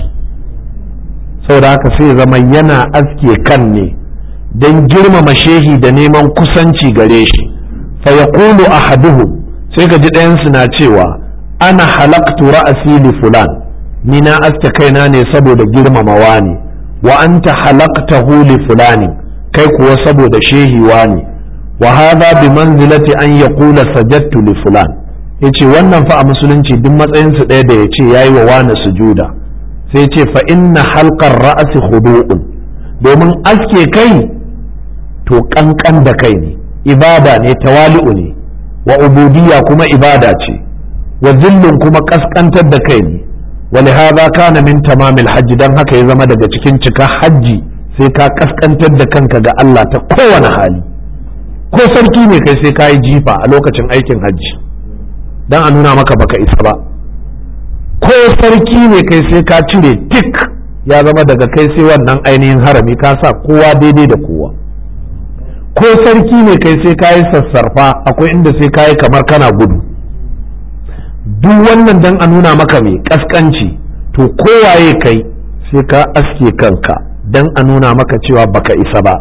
saboda haka sai zama yana aske kan ne don girmama shehi da neman kusanci gare shi fa yaqulu ahaduhum sai ka ji ɗayansu na cewa ana halaktu ra'asi li fulan ni na aske kaina ne saboda girmamawa ne wa anta halaktahu li fulani kai kuwa saboda shehiwa ne wa hadha bi manzilati an yaqula sajadtu li fulan yace wannan fa a musulunci duk matsayin su ɗaya da yace yayi wa wani sujuda sai yace fa inna halqar ra'si khudu'un domin aske kai to kankan da kai ne ibada ne tawali'u ne wa ubudiyya kuma ibada ce wa zillun kuma kaskantar da kai ne ولهذا كان من تمام الحج dan haka ya zama daga cikin cika hajji sai ka kaskantar da kanka ga Allah ta kowane hali ko sarki ne kai sai ka yi jifa a lokacin aikin hajji dan a nuna maka baka isa ba ko sarki ne kai sai ka cire tik ya zama daga kai sai wannan ainihin harami ka sa kowa daidai da kowa ko sarki ne kai sai ka yi sassarfa akwai inda sai ka yi kamar kana gudu duk wannan dan a nuna maka mai kaskanci to kowaye kai sai ka aske kanka dan a nuna maka cewa baka isa ba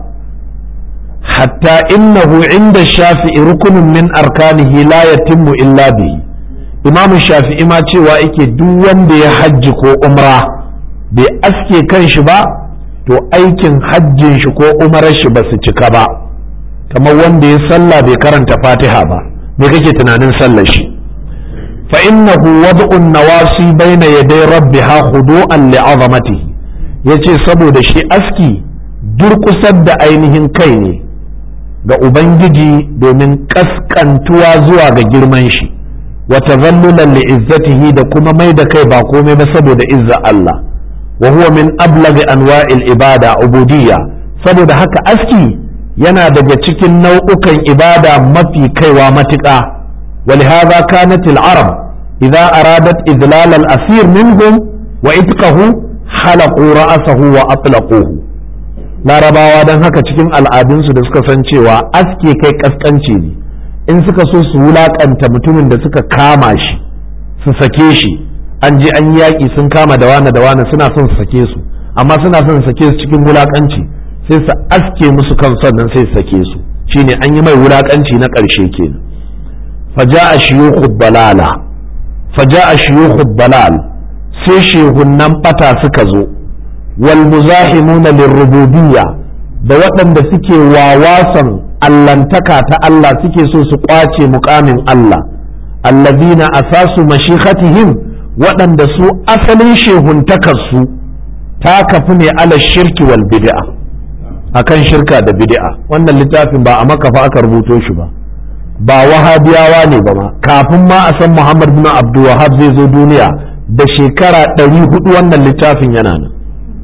hatta innahu inda shafi'i rukunin min arkanihi la yatimmu illa bihi imamu shafi'i ma cewa yake duk wanda ya hajji ko umra bai aske kan shi ba to aikin hajjin shi ko umarar shi ba su cika ba kamar wanda ya sallah bai karanta fatiha ba me kake tunanin sallar shi فإنه وضع النواصي بين يدي ربها خضوعا لعظمته yace saboda shi aski durƙusar da ainihin kai ne ga Ubangiji domin ƙasƙantuwa zuwa ga girman shi wa tazallulan li izzatihi da kuma mai da kai ba komai ba saboda izza Allah wa huwa min ablaghi anwa'il ibada ubudiyya saboda haka aski yana daga cikin nau'ukan ibada mafi kaiwa matuƙa ولهذا كانت العرب إذا أرادت إذلال الأسير منهم وإتقه halaqu ra'asahu wa atlaquhu larabawa don haka cikin al'adunsu da suka san cewa aske kai kaskanci ne in suka so su wulakanta mutumin da suka kama shi su sake shi an je an yaƙi sun kama da wane da wane suna son su sake su amma suna son su sake su cikin wulakanci sai su aske musu kan sannan sai su sake su shine an yi mai wulakanci na ƙarshe kenan faja'a shuyukhu balala faja'a shuyukhu balal sai shehunnan bata suka zo wal muzahimuna lirrububiyya da waɗanda suke wawasan allantaka ta Allah suke so su kwace mukamin Allah allazina asasu mashikhatihim waɗanda su asalin shehuntakarsu ta kafi ne ala shirki wal bid'a akan shirka da bid'a wannan littafin ba a makafa aka rubuto shi ba ba wahabiyawa ne ba ma kafin ma a san Muhammad bin Abdul Wahhab zai zo duniya da shekara ɗari hudu wannan littafin yana nan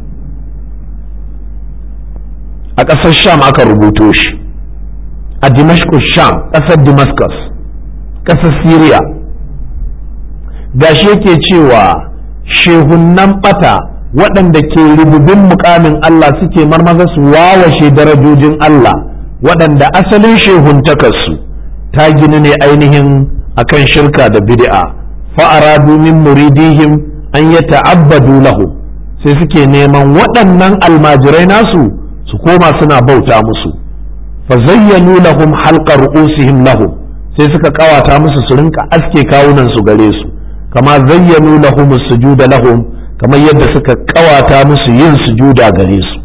a ƙasar Sham aka rubuto shi a Damascus Sham ƙasar Damascus ƙasar Syria gashi yake cewa shehunnan ɓata waɗanda ke rububin mukamin Allah suke marmaza su wawashe darajojin Allah waɗanda asalin shehuntakarsu ta gini ne ainihin akan shirka da bid'a fa'aradu min muridihim an ya ta'abbadu lahu sai suke neman waɗannan almajirai nasu su koma suna bauta musu fa zayyanu lahum halqa ru'usihim lahum sai suka kawata musu su rinka aske kawunan su gare su kama zayyanu lahum sujuda lahum kamar yadda suka kawata musu yin sujuda gare su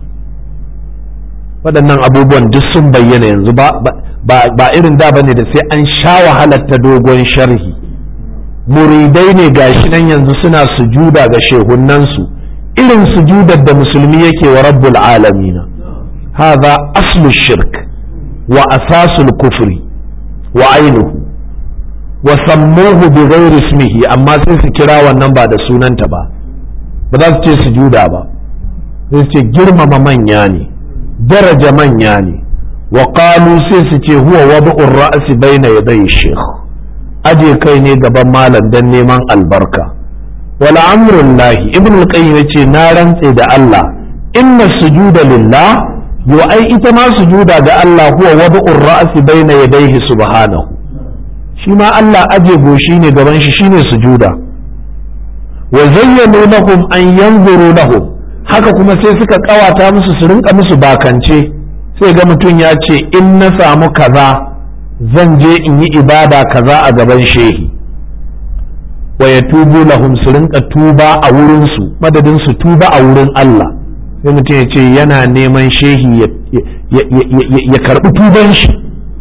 waɗannan abubuwan duk sun bayyana yanzu ba ba irin da bane da sai an sha wahalar ta dogon sharhi muridai ne gashi nan yanzu suna sujuda ga shehunansu irin sujudar da musulmi yake wa rabbul alamina hadha aslu shirk wa asasul kufri wa ainuhu wa sammuhu bi ghairi ismihi amma sai su kira wannan ba da sunanta ba ba za su ce sujuda ba sai su ce girmama manya ne daraja manya ne wa qalu sai su ce huwa wad'ur ra'si baina yaday shaykh aje kai ne gaban malam dan neman albarka wala amrullahi ibn al-qayyim yace na rantse da Allah inna sujuda lillah yo ai ita ma sujuda ga Allah huwa wad'ur ra'si baina yadayhi subhanahu shi ma Allah aje goshi ne gaban shi shine sujuda wa zayyanu lahum an yanzuru lahum haka kuma sai suka kawata musu su rinka musu bakance sai ga mutum ya ce in na samu kaza zan je in yi ibada kaza a gaban shehi wa ya tubu lahum su rinka tuba a wurinsu madadin su tuba a wurin Allah sai mutum ya ce yana neman shehi ya karbi tuban shi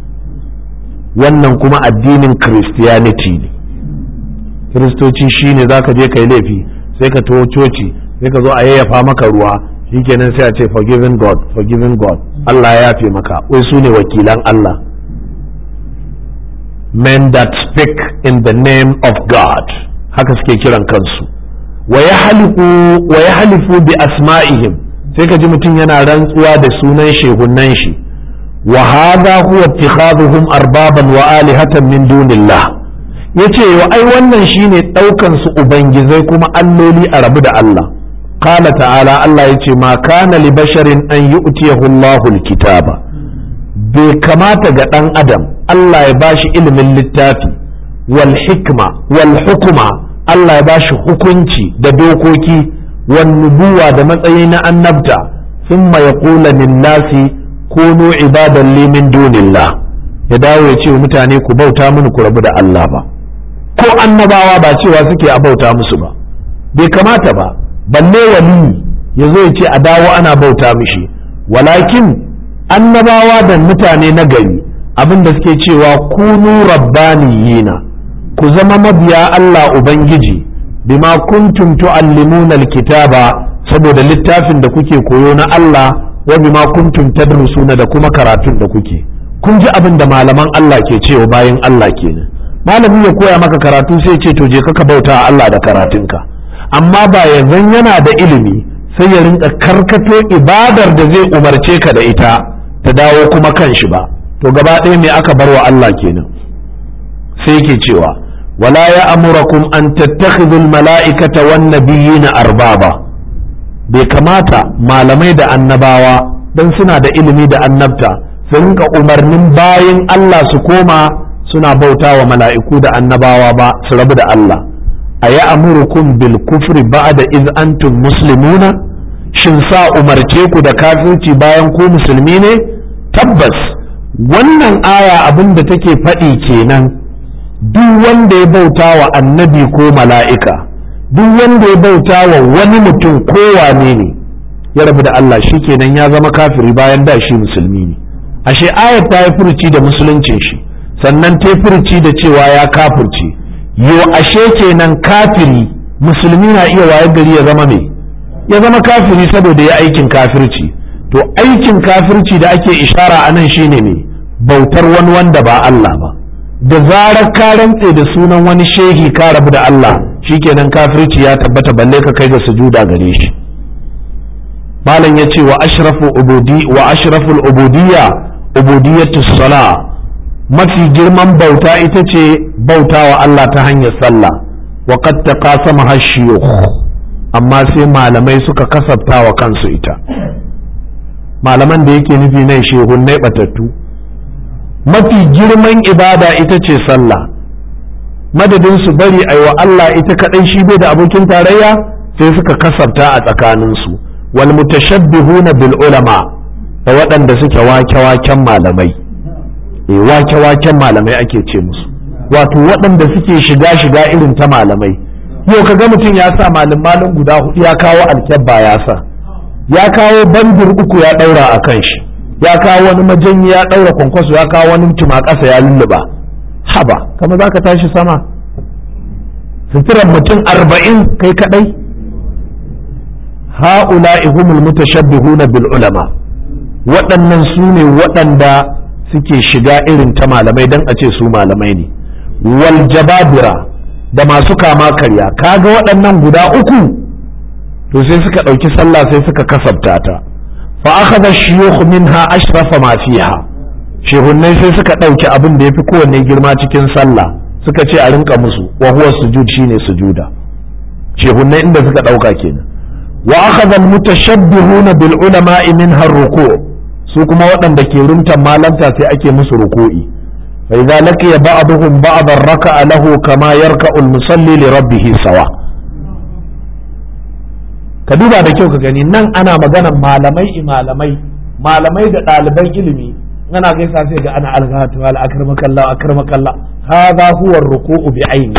wannan kuma addinin christianity ne kiristoci shine za ka je ka yi laifi sai ka taho coci sai ka zo a yayyafa maka ruwa shikenan sai a ce forgiving god forgiving god Allah ya yafe maka wai su ne wakilan Allah men that speak in the name of God haka suke kiran kansu wa ya halifu bi asma'ihim sai ka ji mutum yana rantsuwa da sunan shehunan shi wa hadha huwa ittikhaduhum arbaban wa alihatan min dunillah yace wa ai wannan shine daukan su ubangizai kuma alloli a rabu da Allah qala ta'ala Allah yace ma kana li basharin an yu'tiyahu Allahu al-kitaba bai kamata ga ɗan adam Allah ya bashi ilimin littafi wal hikma wal hukuma Allah ya bashi hukunci da dokoki wan nubuwa da matsayi na annabta thumma yaqula lin nasi kunu ibadan li min dunillah ya dawo ya ce wa mutane ku bauta mini ku rabu da Allah ba ko annabawa ba cewa suke a bauta musu ba bai kamata ba balle wali ya zo ya ce a dawo ana bauta mishi walakin annabawa da mutane na gari abin da suke cewa kunu rabbaniyina ku zama mabiya Allah Ubangiji bima kuntum tu'allimuna alkitaba saboda littafin da kuke koyo na Allah wa bima kuntum tadrusuna da kuma karatun da kuke kun ji abin da malaman Allah ke cewa bayan Allah kenan malami ya koya maka karatu sai ce to je ka bauta Allah da karatunka amma ba yanzu yana da ilimi sai ya rinka karkato ibadar da zai umarce ka da ita ta dawo kuma kan shi ba to gaba ɗaya me aka bar wa Allah kenan sai yake cewa wala ya amurakum an tattakhidhu mala'ikata wan nabiyina arbaba bai kamata malamai da annabawa don suna da ilimi da annabta su rinka umarnin bayan Allah su koma suna bauta wa mala'iku da annabawa ba su rabu da Allah a yi amurukum bil kufri ba'da iz antum muslimuna shin sa umarce ku da kafirci bayan ku musulmi ne tabbas wannan aya abin da take faɗi kenan duk wanda ya bauta wa annabi ko mala'ika duk wanda ya bauta wa wani mutum ko wane ne ya rabu da Allah shi kenan ya zama kafiri bayan da shi musulmi ne ashe ayat ta yi furuci da musuluncin shi sannan ta yi furuci da cewa ya kafirci yo ashe kenan kafiri musulmi na iya waye gari ya zama me ya zama kafiri saboda ya aikin kafirci to aikin kafirci da ake ishara a nan shine ne bautar wani wanda ba Allah ba da zarar ka rantse da sunan wani shehi ka rabu da Allah shikenan kafirci ya tabbata balle ka kai ga sujuda gare shi malam ya ce wa ashrafu ubudi wa ashraful ubudiyya ubudiyatu sala mafi girman bauta ita ce bauta wa Allah ta hanyar sallah wa qad taqasama hashiyukh amma sai malamai suka kasafta wa kansu ita malaman da yake nufi nan shehunnai batattu mafi girman ibada ita ce sallah madadin su bari a wa Allah ita kaɗai shi bai da abokin tarayya sai suka kasafta a tsakaninsu wal mutashabbihuna bil ulama da waɗanda suke wake-waken malamai e wake-waken malamai ake ce musu wato waɗanda suke shiga-shiga irin ta malamai yau ka ga mutum ya sa malin malin guda hudu ya kawo alkyabba ya sa ya kawo bandir uku ya ɗaura a kan shi ya kawo wani majanyi ya ɗaura kwankwaso ya kawo wani mutum a ƙasa ya lulluba haba kama za ka tashi sama suturan mutum arba'in kai kaɗai ha'ula'i humul mutashabbihuna bil ulama waɗannan su ne waɗanda suke shiga irin ta malamai don a ce su malamai ne wal jababira da masu kama karya kaga waɗannan guda uku to sai suka ɗauki sallah sai suka kasabta ta fa akhadha shuyukh minha ashrafa ma fiha shehunnai sai suka ɗauki abin da yafi kowanne girma cikin sallah suka ce a rinka musu wa huwa sujud shine sujuda shehunnai inda suka ɗauka kenan wa akhadha al-mutashabbihuna bil ulama'i minha ar-ruku' su kuma waɗanda ke rumtan malanta sai ake musu ruku'i fa idza laqiya ba'dhum ba'dan raka'a lahu kama yarka'u al-musalli li rabbih sawa ka duba da kyau ka gani nan ana maganan malamai malamai malamai da ɗaliban ilimi ana gaisa sai ga ana alghatu wal akramakallah akramakallah hadha huwa ar-ruku'u bi aini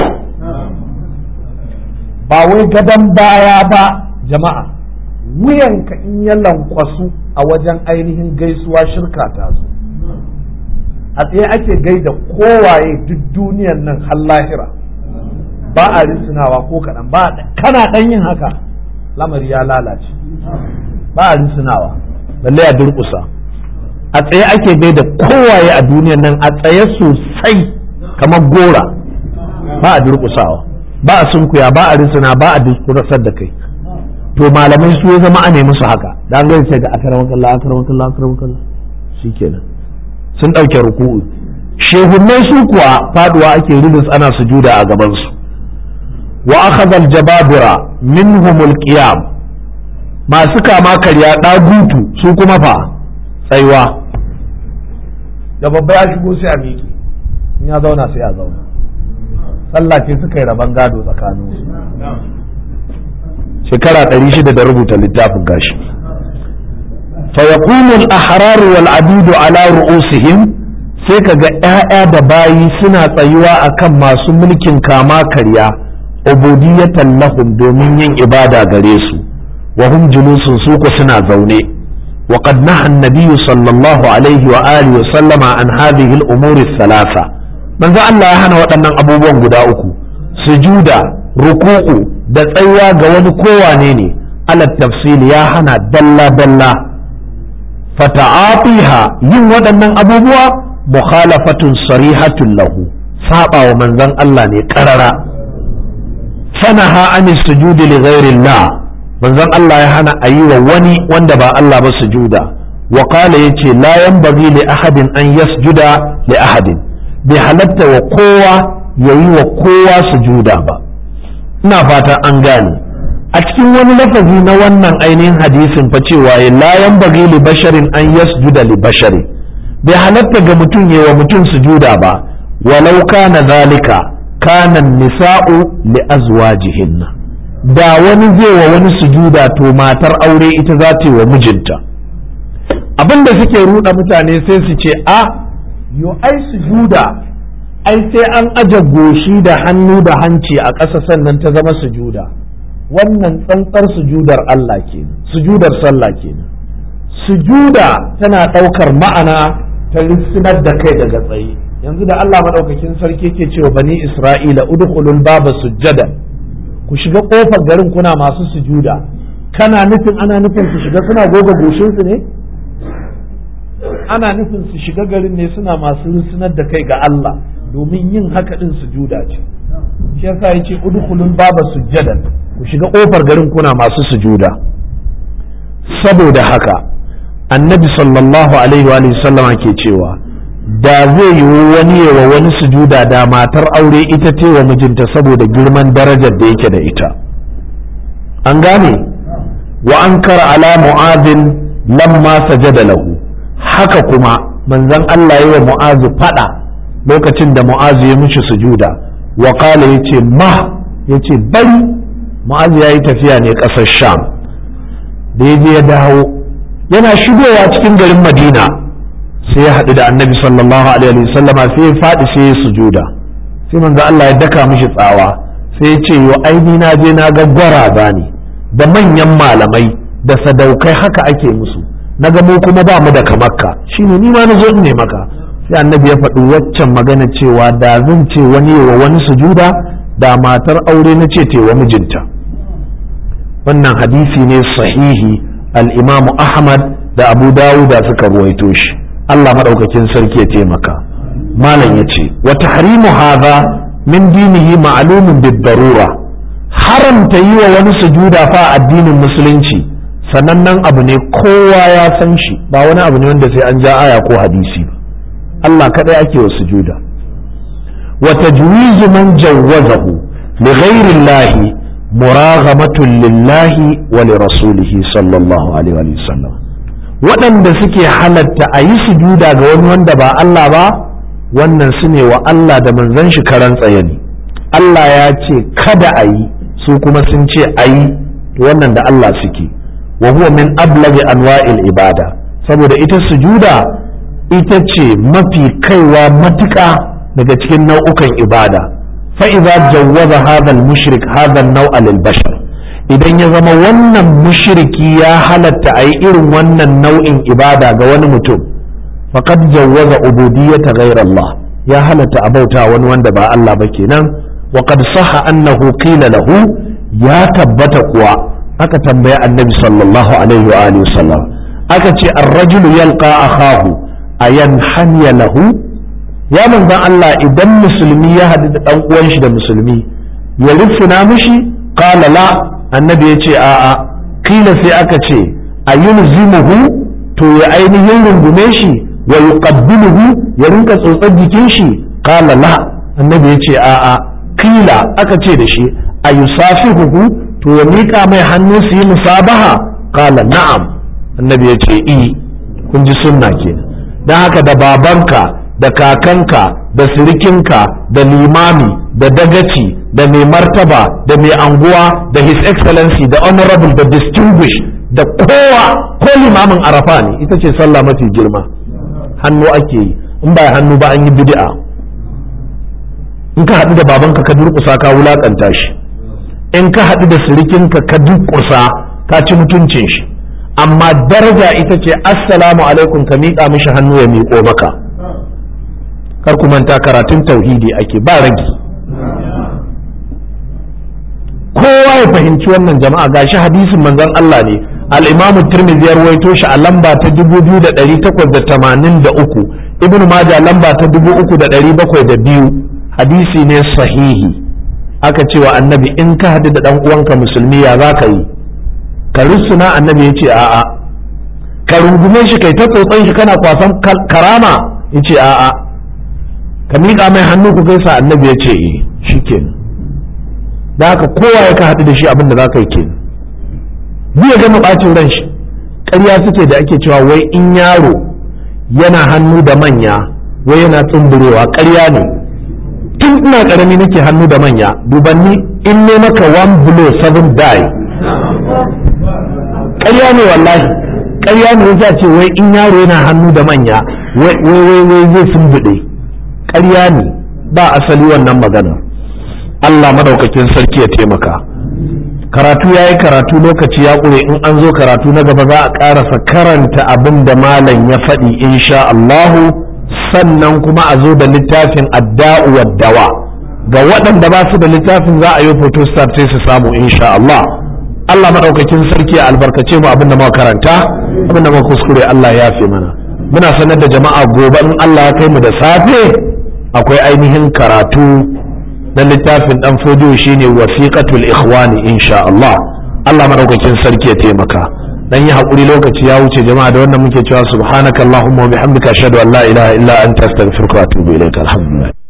ba wai gadan baya ba jama'a wuyanka in ya lankwasu a wajen ainihin gaisuwa shirka ta zo a tsaye ake gaida kowaye duk duniyan nan har lahira ba a risinawa ko kaɗan ba kana ɗan yin haka lamari ya lalace ba a risinawa balle a durƙusa a tsaye ake gaida kowaye a duniyan nan a tsaye sosai kamar gora ba a durƙusawa ba a sunkuya ba a risina ba a durƙusar da kai to malamai su ya zama a nemi su haka da an gani sai ga akarama kallah akarama kallah akarama kallah shikenan sun ɗauke ruku'u shehunnai su kuwa faduwa ake ridis ana sujuda a gaban su wa akhadha al-jababira minhum al-qiyam masu kama karya dagutu su kuma fa tsaiwa da babba ya shigo sai a miƙe in ya zauna sai a zauna sallah ce suka yi rabon gado tsakaninsu shekara ɗari shida da rubuta littafin gashi فيقوم الأحرار والعبيد على رؤوسهم sai ka ga ‘ya'ya da bayi suna tsayuwa a kan masu mulkin kama karya ubudiyatan lahum domin yin ibada gare su wa hum julusun su ku suna zaune wa qad naha an sallallahu alaihi wa alihi wa sallama an hadhihi al-umur thalatha manzo Allah ya hana waɗannan abubuwan guda uku sujuda ruku'u da tsayuwa ga wani kowane ne ala tafsil ya hana dalla dalla fata'atiha yin waɗannan abubuwa mukhalafatun sarihatun lahu saba wa manzon Allah ne karara fanaha an sujudi li ghairillah manzon Allah ya hana a yi wa wani wanda ba Allah ba sujuda wa qala yace la yanbaghi li ahadin an yasjuda li ahadin bai halatta wa kowa yayi wa kowa sujuda ba ina fata an gane a cikin wani lafazi na wannan ainihin hadisin fa cewa la yanbaghi li basharin an yasjuda li bashari bai halatta ga mutum yi wa mutum sujuda ba walau kana zalika kana nisa'u li azwajihinna da wani zai wa wani sujuda to matar aure ita za ta yi wa mijinta abinda suke ruɗa mutane sai su ce a yo ai sujuda ai sai an aje goshi da hannu da hanci a ƙasa sannan ta zama sujuda wannan tsantsar sujudar Allah kenan sujudar sallah kenan sujuda tana ɗaukar ma'ana ta rissinar da kai daga tsaye yanzu da Allah maɗaukakin sarki ke cewa bani Isra'ila udkhulul baba sujjadan ku shiga ƙofar garin kuna masu sujuda kana nufin ana nufin su shiga suna goga goshinsu ne ana nufin su shiga garin ne suna masu rissinar da kai ga Allah domin yin haka din sujuda ce shi yasa yace udkhulul baba sujjadan ku shiga ƙofar garin kuna masu sujuda saboda haka annabi sallallahu alaihi wa sallama ke cewa da zai yi wani wa wani sujuda da matar aure ita ce wa mijinta saboda girman darajar da yake da ita an gane wa an kara ala mu'azin lamma sajada lahu haka kuma manzon Allah yi wa mu'azu fada lokacin da mu'azu ya mishi sujuda wa qala yace ma yace bari mu'azu yayi tafiya ne ƙasar sham da ya je ya dawo yana shigowa cikin garin madina sai ya haɗu da annabi sallallahu alaihi wasallam sai ya faɗi sai ya sujuda sai manzo Allah ya daka mishi tsawa sai ya ce yo aini na je na ga gwaraza ne da manyan malamai da sadaukai haka ake musu na ga mu kuma ba mu da kamakka shine ni ma na zo ne maka sai annabi ya faɗi waccan magana cewa da zan ce wani wa wani sujuda da matar aure na ce wa mijinta wannan hadisi ne sahihi al-imamu ahmad da abu dawuda suka ruwaito shi Allah maɗaukakin sarki ya taimaka malam ya ce wa tahrimu hadha min dinihi ma'lumun bid-darura haramta yi wa wani sujuda fa addinin musulunci sanannen abu ne kowa ya san shi ba wani abu ne wanda sai an ja aya ko hadisi ba Allah kadai ake wa sujuda wa tajwizu man jawwazahu li ghayri Allah muraghamatun lillahi wa li rasulihi sallallahu alaihi wa sallam waɗanda suke halatta a yi sujuda ga wani wanda ba Allah ba wannan su ne wa Allah da manzon shi karan tsaye ne Allah ya ce kada a yi su kuma sun ce a yi wannan da Allah suke wa huwa min ablagi anwa'il ibada saboda ita sujuda ita ce mafi kaiwa matuƙa daga cikin nau'ukan ibada fa idza jawwaza hadha al-mushrik hadha an-naw'a lil bashar idan ya zama wannan mushriki ya halatta a yi irin wannan nau'in ibada ga wani mutum faqad jawwaza ubudiyyata ghayr Allah ya halatta a bauta wani wanda ba Allah ba kenan wa qad sahha annahu qila lahu ya tabbata kuwa aka tambaya annabi sallallahu alaihi wa alihi wasallam aka ce ar-rajulu yalqa akhahu ayan hanya lahu ya manzon Allah idan musulmi ya hadu da dan uwan shi da musulmi ya rufuna mishi qala la annabi ya ce a'a kila sai aka ce a yulzimuhu to ya ainihin rungume shi wa yuqabbiluhu ya rinka tsotsar jikin shi qala la annabi ya ce a'a kila aka ce da shi a yusafihuhu to ya mika mai hannu su yi musabaha qala na'am annabi ya ce i kun ji sunna kenan dan haka da babanka da kakanka da sirikinka da limami da dagaci da mai martaba da mai anguwa da his excellency da honorable da distinguished da kowa ko limamin arafa ne ita ce sallah mafi girma hannu ake yi in ba hannu ba an yi bid'a in ka haɗu da babanka ka durƙusa ka wulaƙanta shi in ka haɗu da sirikinka ka durƙusa ka ci mutuncin shi amma daraja ita ce assalamu alaikum ka miƙa mishi hannu ya miƙo maka kar ku manta karatun tauhidi ake ba ragi kowa ya fahimci wannan jama'a gashi hadisin manzon Allah ne al-Imam Tirmidhi ya rawaito shi a lamba ta 2883 Ibn Majah lamba ta 3702 hadisi ne sahihi aka cewa annabi in ka hadu da dan uwanka musulmi ya zaka yi ka rusuna annabi yace a'a ka rungume shi kai ta tsotsan shi kana kwasan karama yace a'a ka miƙa mai hannu ku gaisa annabi ya ce eh shikenan da haka kowa ya ka haɗu da shi abin da za ka yi kenan zai gama bacin ran shi ƙarya suke da ake cewa wai in yaro yana hannu da manya wai yana tsumburewa ƙarya ne tun ina ƙarami nake hannu da manya dubanni in ne maka one blow seven die ƙarya ne wallahi ƙarya ne ya ce wai in yaro yana hannu da manya wai wai wai zai sumbuɗe ƙarya ne ba asali wannan magana Allah madaukakin sarki ya taimaka karatu ya yi karatu lokaci ya ƙure in an zo karatu na gaba za a ƙarasa karanta abin da malam ya faɗi insha Allahu sannan kuma a zo da littafin adda'u dawa ga waɗanda ba su da littafin za a yi photostat sai su samu insha Allah Allah maɗaukakin sarki ya albarkace mu abin da muka karanta abin da muka kuskure Allah ya fi mana muna sanar da jama'a gobe in Allah ya kai mu da safe akwai ainihin karatu na littafin dan fodiyo shine wasiqatul ikhwani insha Allah Allah madaukakin sarki ya taimaka dan yi hakuri lokaci ya wuce jama'a da wannan muke cewa subhanakallahumma wa bihamdika ashhadu an la ilaha illa anta astaghfiruka wa atubu ilaik alhamdulillah